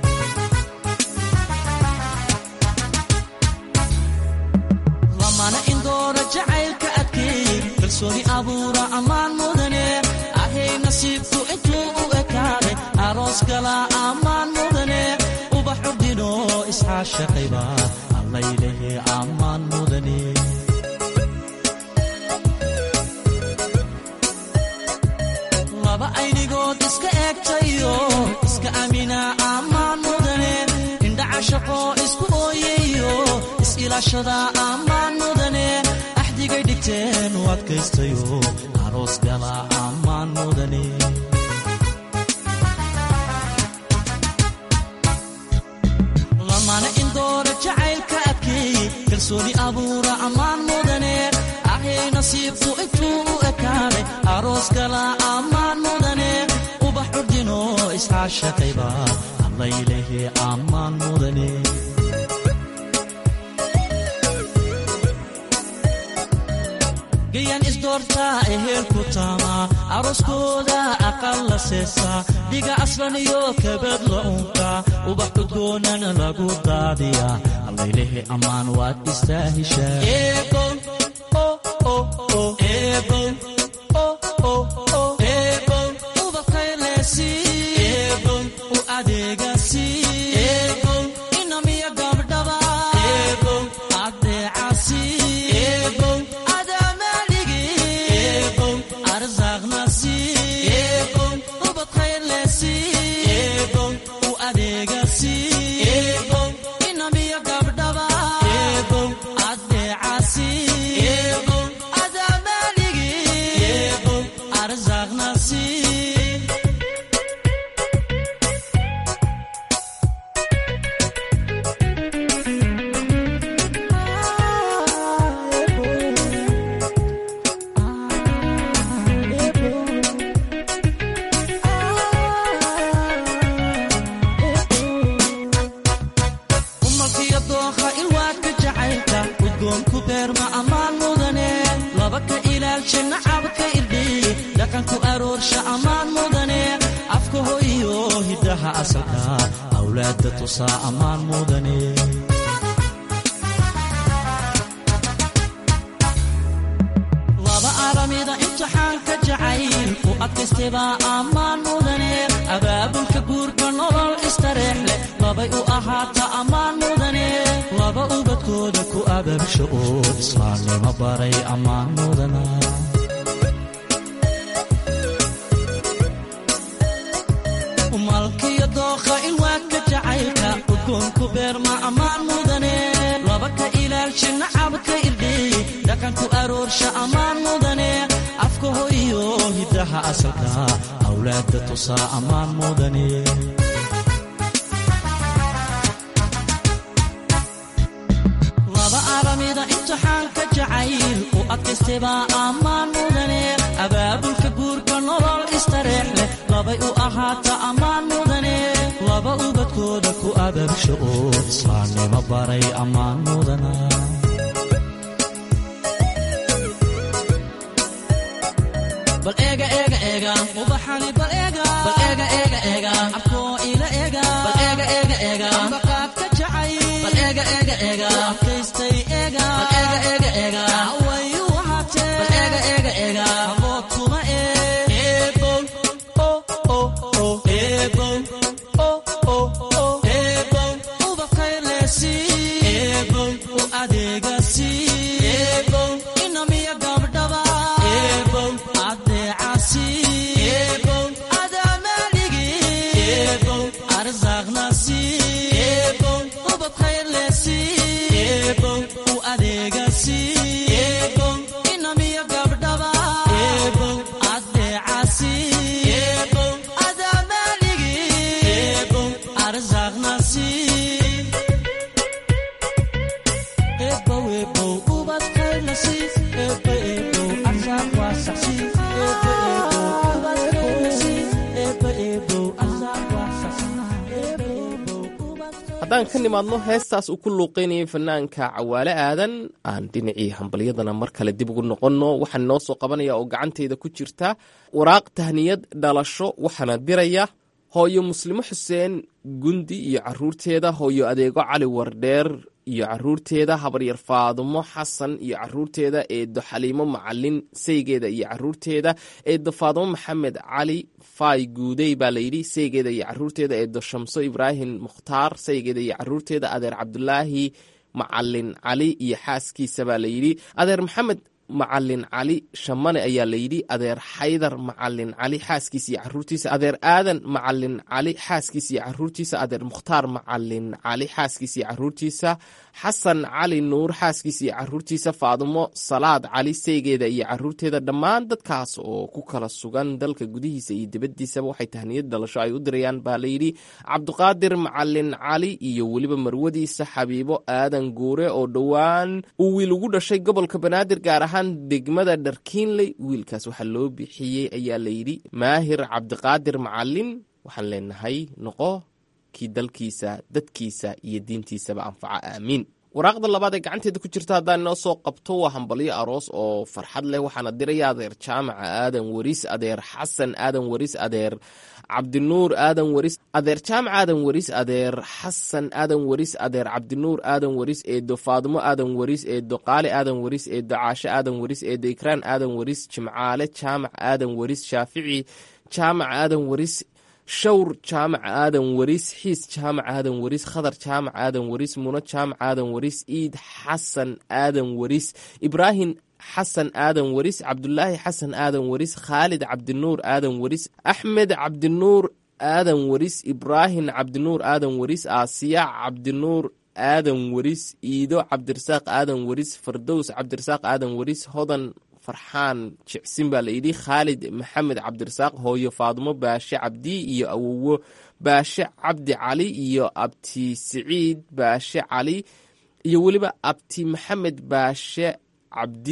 lamana indoora jacaylka adkeey kalsooni abuura ammaan mudane ahay nasiibku intuu u ekaaday aroos gala ammaan mudane ubax urdino isxaashaqayba allaylehe ammaan mudane laba aynigood iska eegtayo iska amina ammaan mudane indha cashaqoo isku ooyayo is-ilaashada ammaan mudane axdigay dhigteen u adkaystayo aroos gala ammaan mudane lamana indoora jacaylka adkeey kalsooni abuura ammaan mudane ahay nasiibku intuu u ekaaday aroos gala ammaan mudane ubax urdino isxaashaqayba allaylehe ammaan mudane gayan isdoortaa ehelku taamaa arooskooda aqal la seesaa dhiga aslan iyo kabad la unkaa ubax udgoonan lagu daadiyaa allaylehe ammaan waad istaahishaa u adeegasi inamiya gabdhaba adeecasi ilaalsha nacabka irdhiy dhaqanku aroorsha ammaan mudane afka hoyo hiddaha asalka awlaadda tusaa ammaan mudane laba aramida imtixaanka jacayl u adkaystebaa ammaan mudane abaabulka guurka nolol istareex leh labay u ahaata ammaan mudane laba ubadkooda ku abaabsha oo islaamnimo baray ammaan mudana malkiyo dookha ilwaadka jacaylka udgoonku beerma ammaan mudane laba ka ilaalsha nacabka irdhiy dhaqanku aroorsha ammaan mudane afka hoyo hiddaha asalka awlaadda tusaa ammaan mudane laba aramida imtixaanka jacayl u adkaystebaa ammaan mudane abaabulka guurka nolol istareex leh labay u ahaata ammaan mudane laba ubadkooda ku abaabsha oo islaamnimo baray ammaan mudana bal eega eega eega ubaxani bal eega bal eega eega eega abkoo ila eega bal eega eega eega ambaqaadka jacay bal eega eega eega adkaystay eega bal eega eega eega wayu wahatee bal eega eega eega abood kuma ee eebow o o o eebow o o o eebow ubaqaylesi eebow u adeegasi eebow inamiya gabdhaba eebow adeecasi eebow adaamaligi eebow arsaaqnasi eebow ubadkhaylesi eebow u adeegasi eebow inamiya gabdhaba eebow adeecasi eebow adaamaligi eebow arsaaqnasi eebow eebow ubadkhaylasi eebo eebow arsaaq waasaxsi eebo eebow ubadkhaylasi eebo eebow arsaaq waasaxsi eebo eebow haddaan ka nimaadno heestaas uu ku luuqeynayay fanaanka cawaale aadan aan dhinacii hambalyadana mar kale dib ugu noqonno waxaan noo soo qabanaya oo gacanteyda ku jirta waraaq tahniyad dhalasho waxaana diraya hooyo muslimo xuseen gundi iyo caruurteeda hooyo adeego cali wardheer iyo caruurteeda habaryar faadumo xasan iyo caruurteeda eedo xaliimo macalin saygeeda iyo caruurteeda eedo faadumo maxamed cali faay guudey baa layidhi saygeeda iyo caruurteeda eedo shamso ibraahim mukhtaar saygeeda iyo caruurteeda adeer cabdulaahi macalin cali iyo xaaskiisa baa layidhi adeer maxamed macalin cali shamane ayaa layidhi adeer xaydar macalin cali xaaskiisa iyo caruurtiisa adeer aadan macalin cali xaaskiisa iyo caruurtiisa adeer mukhtaar macalin cali xaaskiisa iyo caruurtiisa xasan cali nuur xaaskiisa iyo caruurtiisa faadumo salaad cali saygeeda iyo caruurteeda dhammaan dadkaas oo ku kala sugan dalka gudihiisa iyo dibaddiisaba waxay tahniyad dhalasho ay u dirayaan baa layidhi cabdiqaadir macalin cali iyo weliba marwadiisa xabiibo aadan guure oo dhowaan uu wiil ugu dhashay gobolka banaadir gaar ahaan degmada dharkiinley wiilkaas waxaa loo bixiyey ayaa layidhi maahir cabdiqaadir macalin waxaan leenahay noqo kii dalkiisa dadkiisa iyo diintiisaba anfaca aamiin waraaqda labaad ee gacanteeda ku jirta haddaan inoo soo qabto waa hambalyo aroos oo farxad leh waxaana diraya adeer jaamaca aadan weriis adeer xasan aadan weriis adeer cabdinuur aadan weris adeer jaamac aadan weris adeer xasan aadan weris adeer cabdinuur aadan weris eedo faadumo aadan weris eedo qaali aadan weris eedo caasho aadan weris eedo ikraan aadan weris jimcaale jaamac aadan weris shaafici jaamac aadan weris shawr jaamac aadan weris xiis jaamac aadan weris khadar jaamac aadan weris muno jaamac aadan weris iid xasan aadan weris ibraahim xasan aadan weris cabdulaahi xasan aadan weris khaalid cabdinuur aadan weris axmed cabdinuur aadan weris ibraahim cabdinuur aadan weris aasiya cabdinuur aadan weris iido cabdirasaaq aadan weris fardows cabdirasaaq aadan weris hodan farxaan jicsin baa layidhi khaalid maxamed cabdirasaaq hooyo faadumo baashe cabdi iyo awowo baashe cabdi cali iyo abti siciid baashe cali iyo weliba abti maxamed baashe cabdi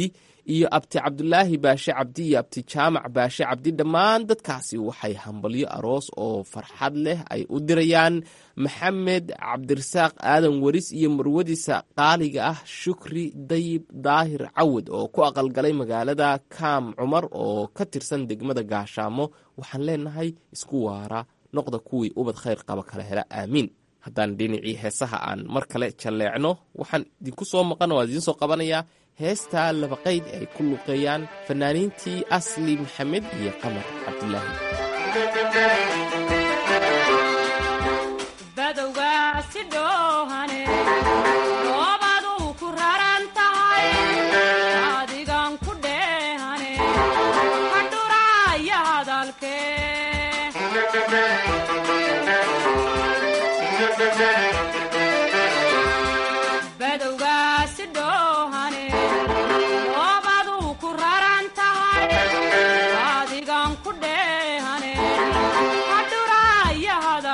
iyo abti cabdulaahi baashe cabdi iyo abti jaamac baashe cabdi dhammaan dadkaasi waxay hambalyo aroos oo farxad leh ay u dirayaan maxamed cabdirasaaq aadan weris iyo marwadiisa qaaliga ah shukri dayib daahir cawad oo ku aqalgalay magaalada kaam cumar oo ka tirsan degmada gaashaamo waxaan leenahay isku waara noqda kuwii ubad khayr qaba kala hela aamiin haddaan dhinacii heesaha aan mar kale jalleecno waxaan idinku soo maqan oo idiin soo qabanayaa heestaa labaqayd ay ku luqeeyaan fanaaniintii asli maxamed iyo qamar cabdulaahi badowgaasi dhoohane doobaduu ku raran tahay adigan ku dheehane hadhuraaya hadalkee badowgaasi dhoohane doobaduu ku raran tahay adigan ku dheehane hadhuraaya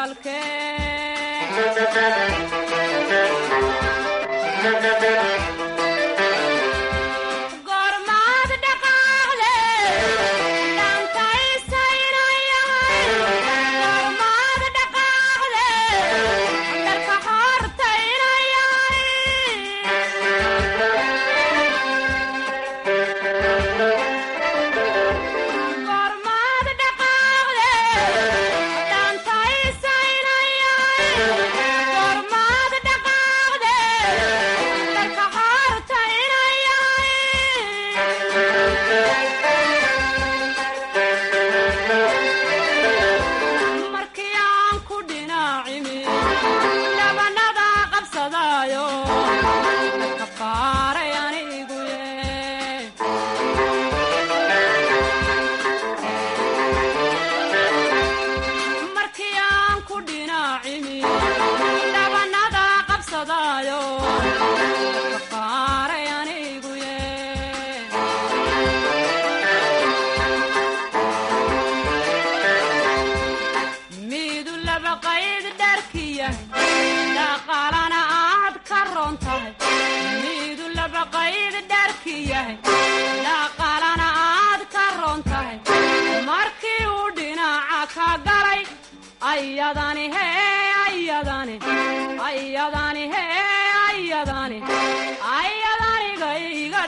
hadalkee gormaad dhaqaale dhantaysainayahay gormaad dhaqaale dharka hortaynayahay gormaad dhaqaale dhantaysainayahay gormaad dhaqaale dharka hortaynayahay markii aan ku dhinaacimi dhabanada qabsadaayo ka qaaray anigu ye markii aan ku dhinaacimi dhabanada qabsadaayo ka qaaray anigu ye miidu laba qayd dharkiyahay dhaqaalana aad ka roon tahay miidu laba qayd dharkiyahay dhaqaalana aad ka roon tahay markii uu dhinaca ka galay ayadani hee ayadani ayadani hee ayadani ayadaniga iga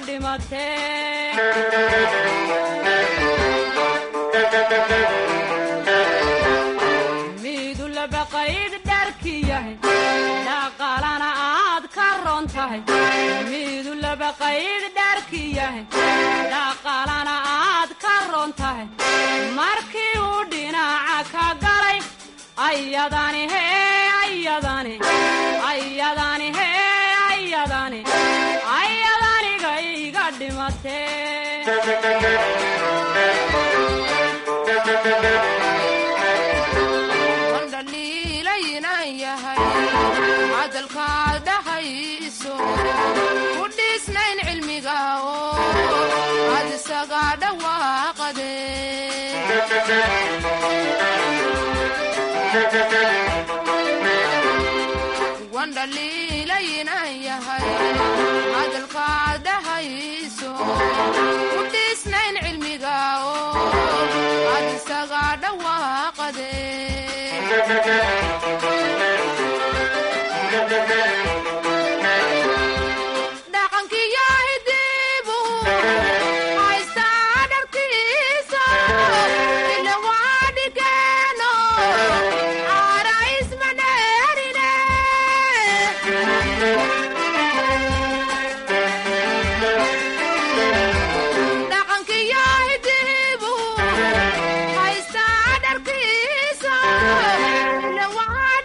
dhimatee miidu laba qayd dharkiyahay dhaqaalana aad ka roon tahay miidu laba qayd dharkiyahay dhaqaalana aad ka roon tahay markii uu dhinaca ka galay ayadani hee ayadani ayadani hee ayadani ayadaniga iga dhimatee wandhaliilaynan yahay hadalkaad dhahayso ku dhiisnayn cilmiga oo aad isaga dhawaaqade wandhaliilaynan yahay hadalkaad dhahayso ku dhiisnayn cilmiga oo aad isaga dhawaaqade dhaqankiyo hidibu haystaa dharkiisa ila waa dhigeeno caara ismaneerine dhaqankiyo hidibu haystaa dharkiisa ila waa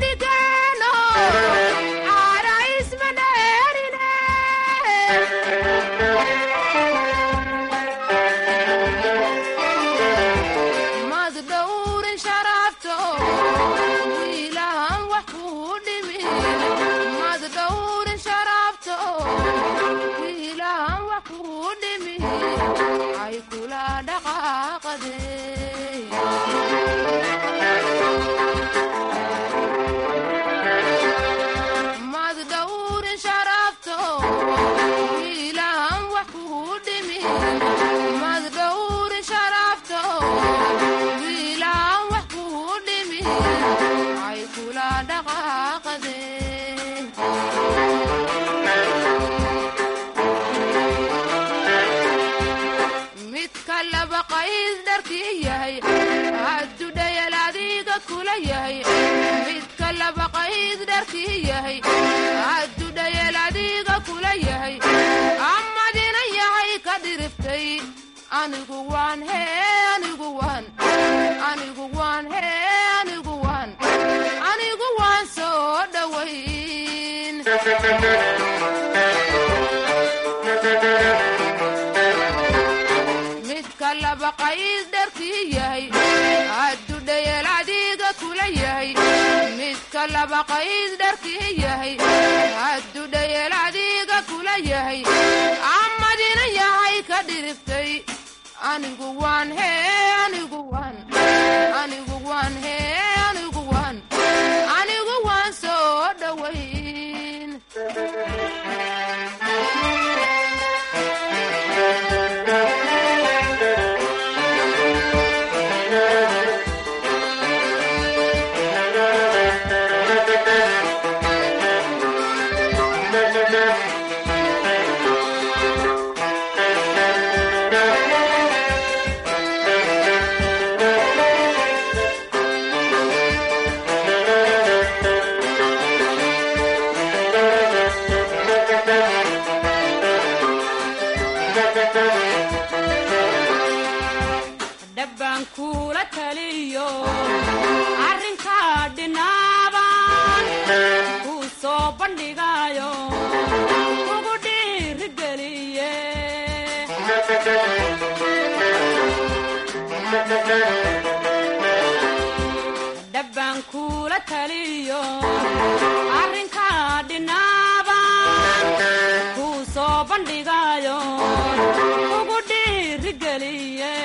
kula yahay midka laba qayd dharkii yahay addudhayeel adiga kula yahay amadina yahay ka dhiriftay anigu waan hee anigu waan anigu waan hee anigu waan anigu waan soo dhowayn midka laba qayd dharkii yahay addudhayeel adiga kula yahay midka laba qayd dharkii yahay addudhayeel adiga kula yahay amadina yahay ka dhiriftay anigu waan hee anigu waan anigu waan hee anigu waan anigu waan soo dhowayn dhabbaan kuula taliyo arrinkaa dhinaaban kuu soo bandhigayo ugu dhiirigeliye dhabbaan kuula taliyo arrinkaa dhinaaban kuu soo bandhigayo ugu dhiirigeliye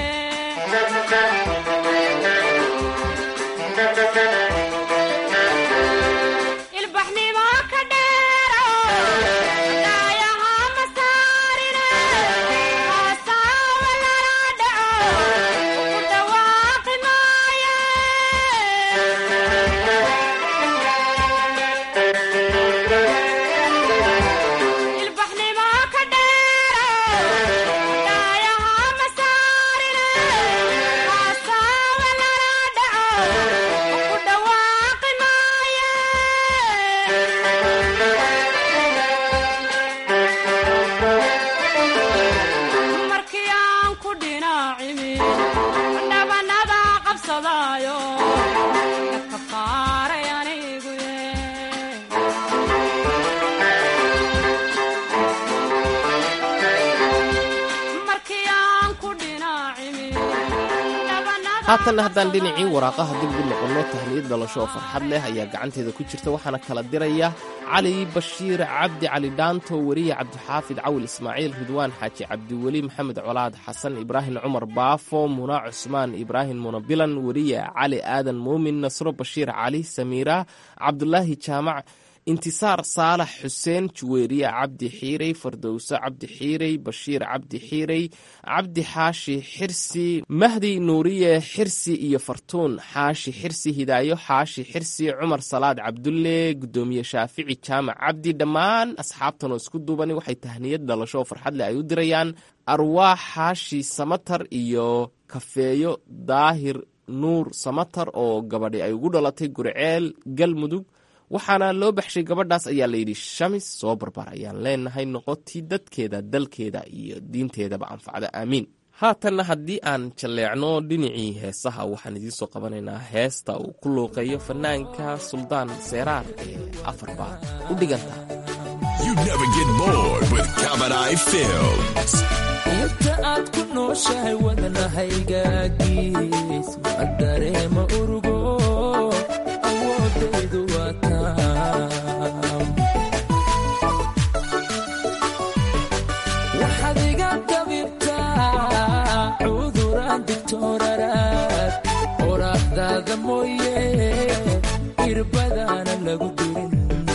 ilbaxnimo ka dheero daayaha ma saarine haasawa lala dhaco ugu dhawaaqi maaye ilbaxnimo ka dheero daayaha ma saarine haasawa lala dhaco ugu dhawaaqi maaye markii aan ku dhinaacimi dhabanada qabsadaayo dadka faaray anigu markii aan ku dhinaacimi haatanna haddaan dhinacii waraaqaha dib ugu noqonno tahniyad dhalasho oo farxad leh ayaa gacanteeda ku jirta waxaana kala diraya cali bashiir cabdi cali dhaanto weriye cabdixaafid cawil ismaaciil ridwaan xaaji cabdiweli maxamed colaad xasan ibraahim cumar baafo muna cusmaan ibraahim munabilan weriye cali aadan muumin nasro bashiir cali samiira cabdulaahi jaamac intisaar saalax xuseen juweeriye cabdi xiirey fardowso cabdi xiirey bashiir cabdi xiirey cabdi xaashi xirsi mahdi nuuriye xirsi iyo fartuun xaashi xirsi hidaayo xaashi xirsi cumar salaad cabdulle gudoomiye shaafici jaamac cabdi dhammaan asxaabtan oo isku duubani waxay tahniyad dhalasho oo farxad leh ay u dirayaan arwaax xaashi samatar iyo kafeeyo daahir nuur samatar oo gabadhi ay ugu dhalatay gurceel galmudug waxaana loo baxshay gabadhaas ayaa layidhi shamis soo barbar ayaan leenahay noqotii dadkeeda dalkeeda iyo diinteedaba anfacda aamiin haatanna haddii aan jalleecno dhinacii heesaha waxaan idiin soo qabanaynaa heesta uu ku luuqeeyo fanaanka suldaan seeraar ee afar baad u dhiganta You never get bored with Cabaret Films. inta aad ku nooshahay wadnahaygagiis ma dareema urugo awoodaydu waa taam waxaad iga dabibtaa cuduraan digtooraraad oraahdaada mooye irbadaana lagu dirin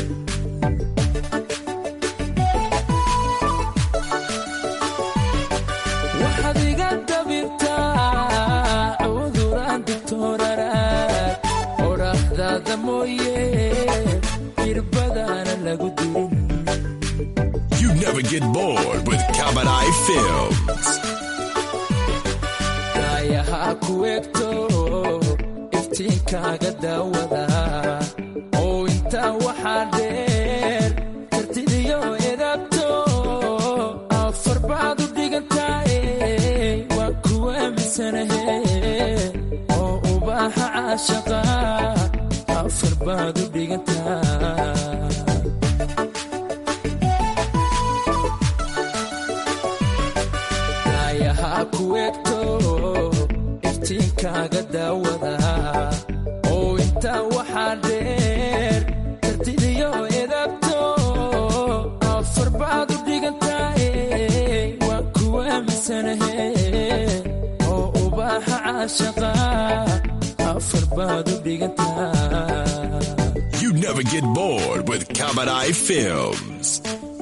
waxaad iga dabibtaa cuduraan digtooraraad odhaahdaada mooye irbadaana lagu dirin You never get bored with Cabaret Films. daayaha ku egto iftiinkaaga daawada oo intaa waxaa dheer kartidiyo edaabto afar baad u dhigantaaye waa kuwa misanahe oo ubaaxa caashaqa afar baad u dhigantaa daayahaa ku egto iftiinkaaga daawada oo intaa waxaa dheer kartidiyo edaabto afar baad u dhigantaaye waa kuwa misanahe oo ubaaxa caashaqa afar baad u dhigantaa You never get bored with Kabadai Films.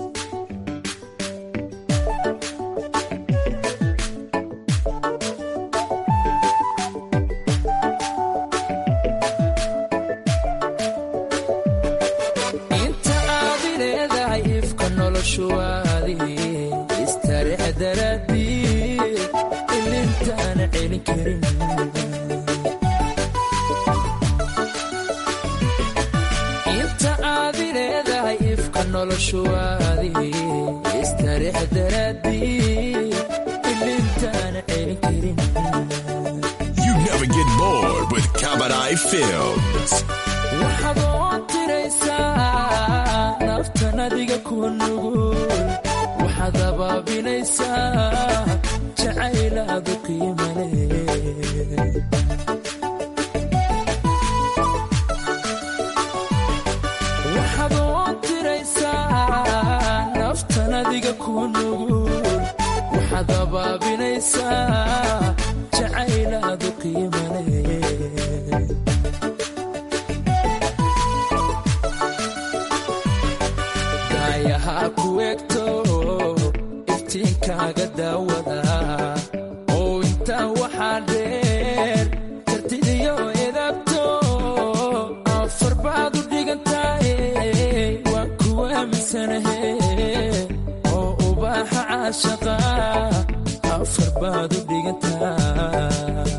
inta aad leedahay ifka noloshuwaadi istareex daraadii ilintaana celin karin inta aad leedahay ifka noloshuwaadi istareex daraadii ilintaana celin karin You never get bored with Kabadai Films. waxaad oo tiraysaa naftan adiga ku nugul waxaad abaabinaysaa jacaylaadu qiimale waxaad oo tiraysaa naftan adiga ku nugul waxaad abaabinaysaa jacaylaadu qiimale daayahaa ku egto iftiinkaaga daawada oo intaa waxaa dheer kartidiyo edaabto afar baad u dhigantaaye waa kuwa misanahe oo ubaaxa caashaqa afar baad u dhigantaa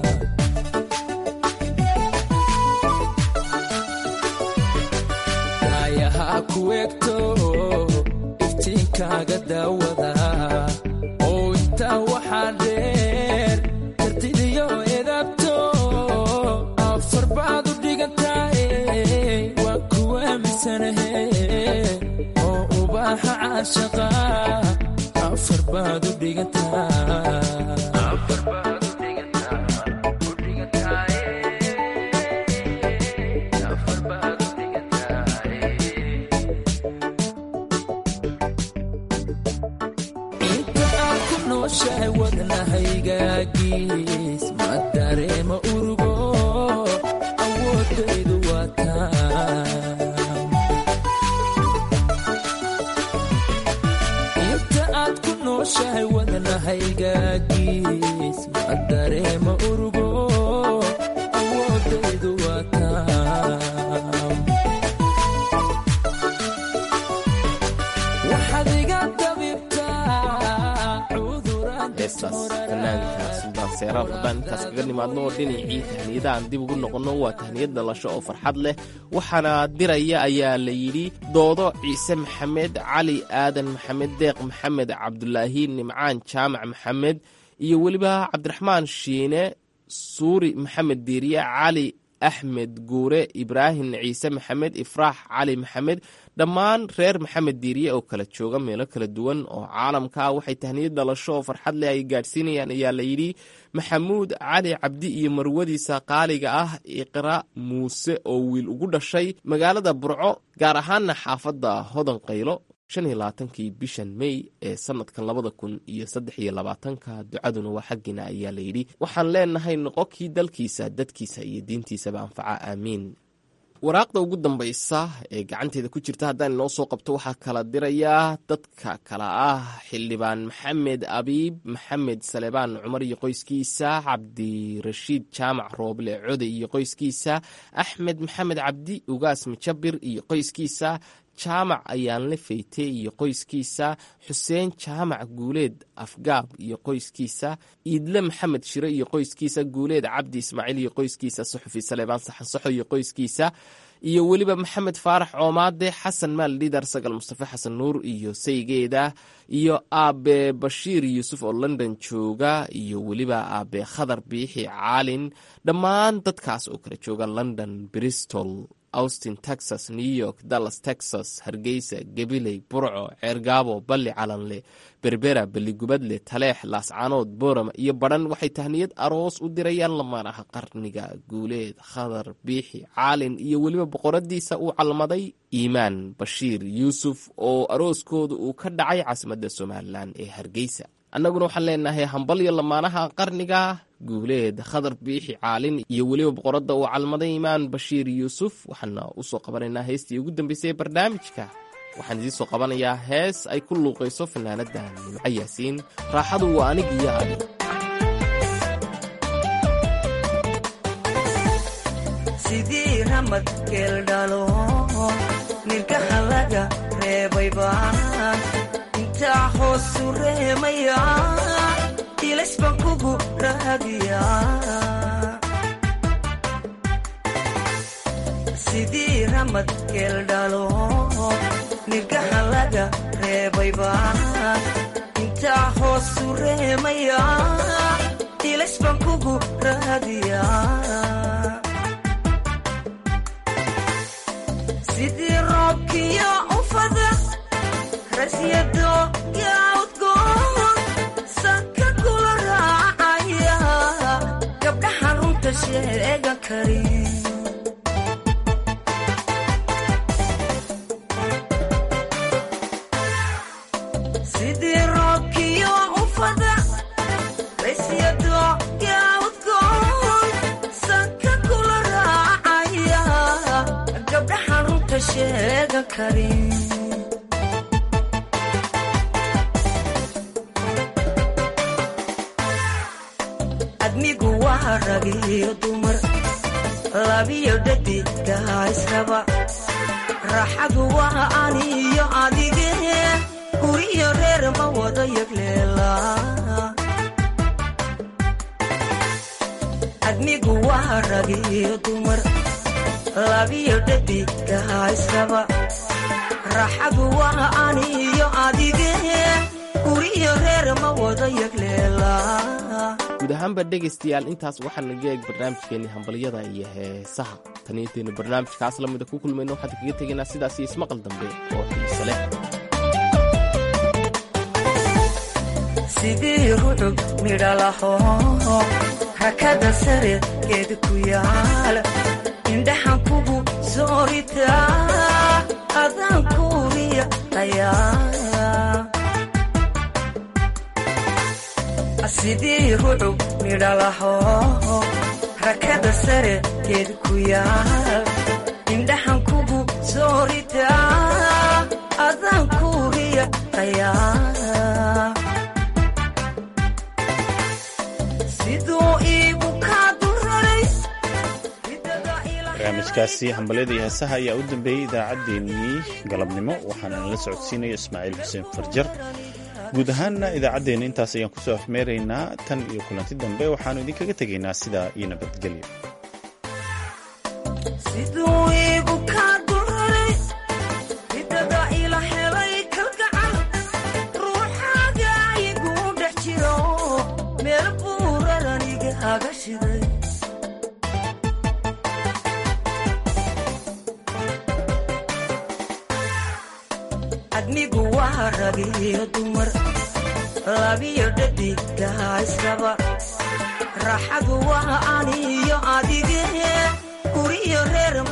daayahaa ku egto iftiinkaaga daawada oo intaa waxaa dheer kartidiyo edaabto afar baad u dhigantaaye waa kuwa misanahe oo ubaaxa caashaqa afar baad u dhigantaa inta aad ku nooshahay wadnahaygaagis ma dareema urugo awoodaydu waa taam inta aad ku nooshahay wadnahaygaagis ma dareema urugo awoodaydu waa taam waxaad iga dabibtaa cuduraan heestaas fanaanka suldaan seeraal haddaan intaas kaga nimaadno oo dhinacii tahniyada aan dib ugu noqonno waa tahniyad dhalasho oo farxad leh waxaana diraya ayaa la yidhi doodo ciise maxamed cali aadan maxamed deeq maxamed cabdulaahi nimcaan jaamac maxamed iyo weliba cabdiraxmaan shiine suuri maxamed diiriye cali axmed guure ibraahim ciise maxamed ifraax cali maxamed dhammaan reer maxamed diiriye oo kala jooga meelo kala duwan oo caalamka ah waxay tahniyad dhalasho oo farxad leh ay gaadhsiinayaan ayaa la yidhi maxamuud cali cabdi iyo marwadiisa qaaliga ah iqra muuse oo wiil ugu dhashay magaalada burco gaar ahaana xaafadda hodan qaylo shan iyo labaatankii bishan mey ee sanadkan labada kun iyo saddex iyo labaatanka ducaduna waa xaggiina ayaa la yidhi waxaan leenahay noqokii dalkiisa dadkiisa iyo diintiisaba anfaca aamiin waraaqda ugu dambaysa ee gacanteeda ku jirta haddaan inoo soo qabto waxaa kala dirayaa dadka kala ah xildhibaan maxamed abiib maxamed salebaan cumar iyo qoyskiisa cabdirashiid jaamac rooble code iyo qoyskiisa axmed maxamed cabdi ugaas mijabir iyo qoyskiisa jaamac ayaanle feyte iyo qoyskiisa xuseen jaamac guuleed afgaab iyo qoyskiisa iidle maxamed shire iyo qoyskiisa guuleed cabdi ismaaciil iyo qoyskiisa suxufi saleebaan saxansaxo iyo qoyskiisa iyo weliba maxamed faarax coomaade xasan maal dhidar sagal mustafe xasan nuur iyo saygeeda iyo aabe bashiir yuusuf oo london jooga iyo weliba aabe khadar biixi caalin dhammaan dadkaas oo kala jooga london bristol austin texas new york dallas texas hargeysa gabiley burco ceergaabo balli calanle berbera belligubadle taleex laascaanood boorama iyo badhan waxay tahniyad aroos u dirayaan lamaanaha qarniga guuleed khadar biixi caalin iyo weliba boqoradiisa uu calmaday iimaan bashiir yuusuf oo arooskooda uu ka dhacay caasimadda somalilan ee hargeysa annaguna waxaan leenahay hambalyo lamaanaha qarniga guuleed khadar biixi caalin iyo weliba boqoradda uu calmaday imaan bashiir yuusuf waxaana usoo qabanaynaa heestii ugu dambeysay ee barnaamijka waxaan idiin soo qabanayaa hees ay ku luuqayso fanaanadda nimco yaasiin raaxadu waa anig iyo adig sidii ramad geeldhalo nirgaha laga reebayba intaa hoosu reemaya ilaysbaan kugu raadiya sidii ramad geeldhalo nirgaha laga reebayba intaa hoosu reemaya ilaysbaan kugu raadiya sidii roobkiyo ufada rasyado yaudgoon sanka kula raacaya gabdhaha runta sheegan karin sidii roobkiyo ufada rasyado yaudgoon sanka kula raacaya gabdhaha runta sheegan karin admigu waa rag iyo dumar labiyo dhadiga israba raaxadu waa ani iyo adige guriyo reer ma wada yagleela admigu waa rag iyo dumar labiyo dhadiga israba raaxadu waa ani iyo adige guriyo reer ma wada yagleela guud ahaanba dhegaystayaal intaas waxaa naga eeg barnaamijkeenii hambalyada iyo heesaha tan intaynu barnaamijkaas lamida ku kulmayno waxaan kaga tegaynaa sidaas iyo ismaqal dambe oo xiise leh sidii rucub midhalaho rakada sare geed ku yaal indhaxan kugu sooritaa adaan kuuriya ayaa sidii rucub midhalaho rakada sare geed ku yaal indhaxan kugu sooritaa adaan kuuriya ayaa siduu iigu kaa duraray barnaamijkaasi hambalyada iyo heesaha ayaa u dambeeyey idaacaddeenii galabnimo waxaana nala socodsiinaya ismaaciil xuseen farjar guud ahaanna idaacaddeenna intaas ayaan kusoo afmeeraynaa tan iyo kulanti dambe waxaannu idinkaga tegaynaa sidaa iyo nabadgelyo siduu iigu kaa duraray ridada ila helay kalgacal ruuxaaga igu dhex jiro meel buuraran igaaga shiday admigu waa rag iyo dumar labiyo dhadiga israba raaxadu waa ani iyo adige guriyo reer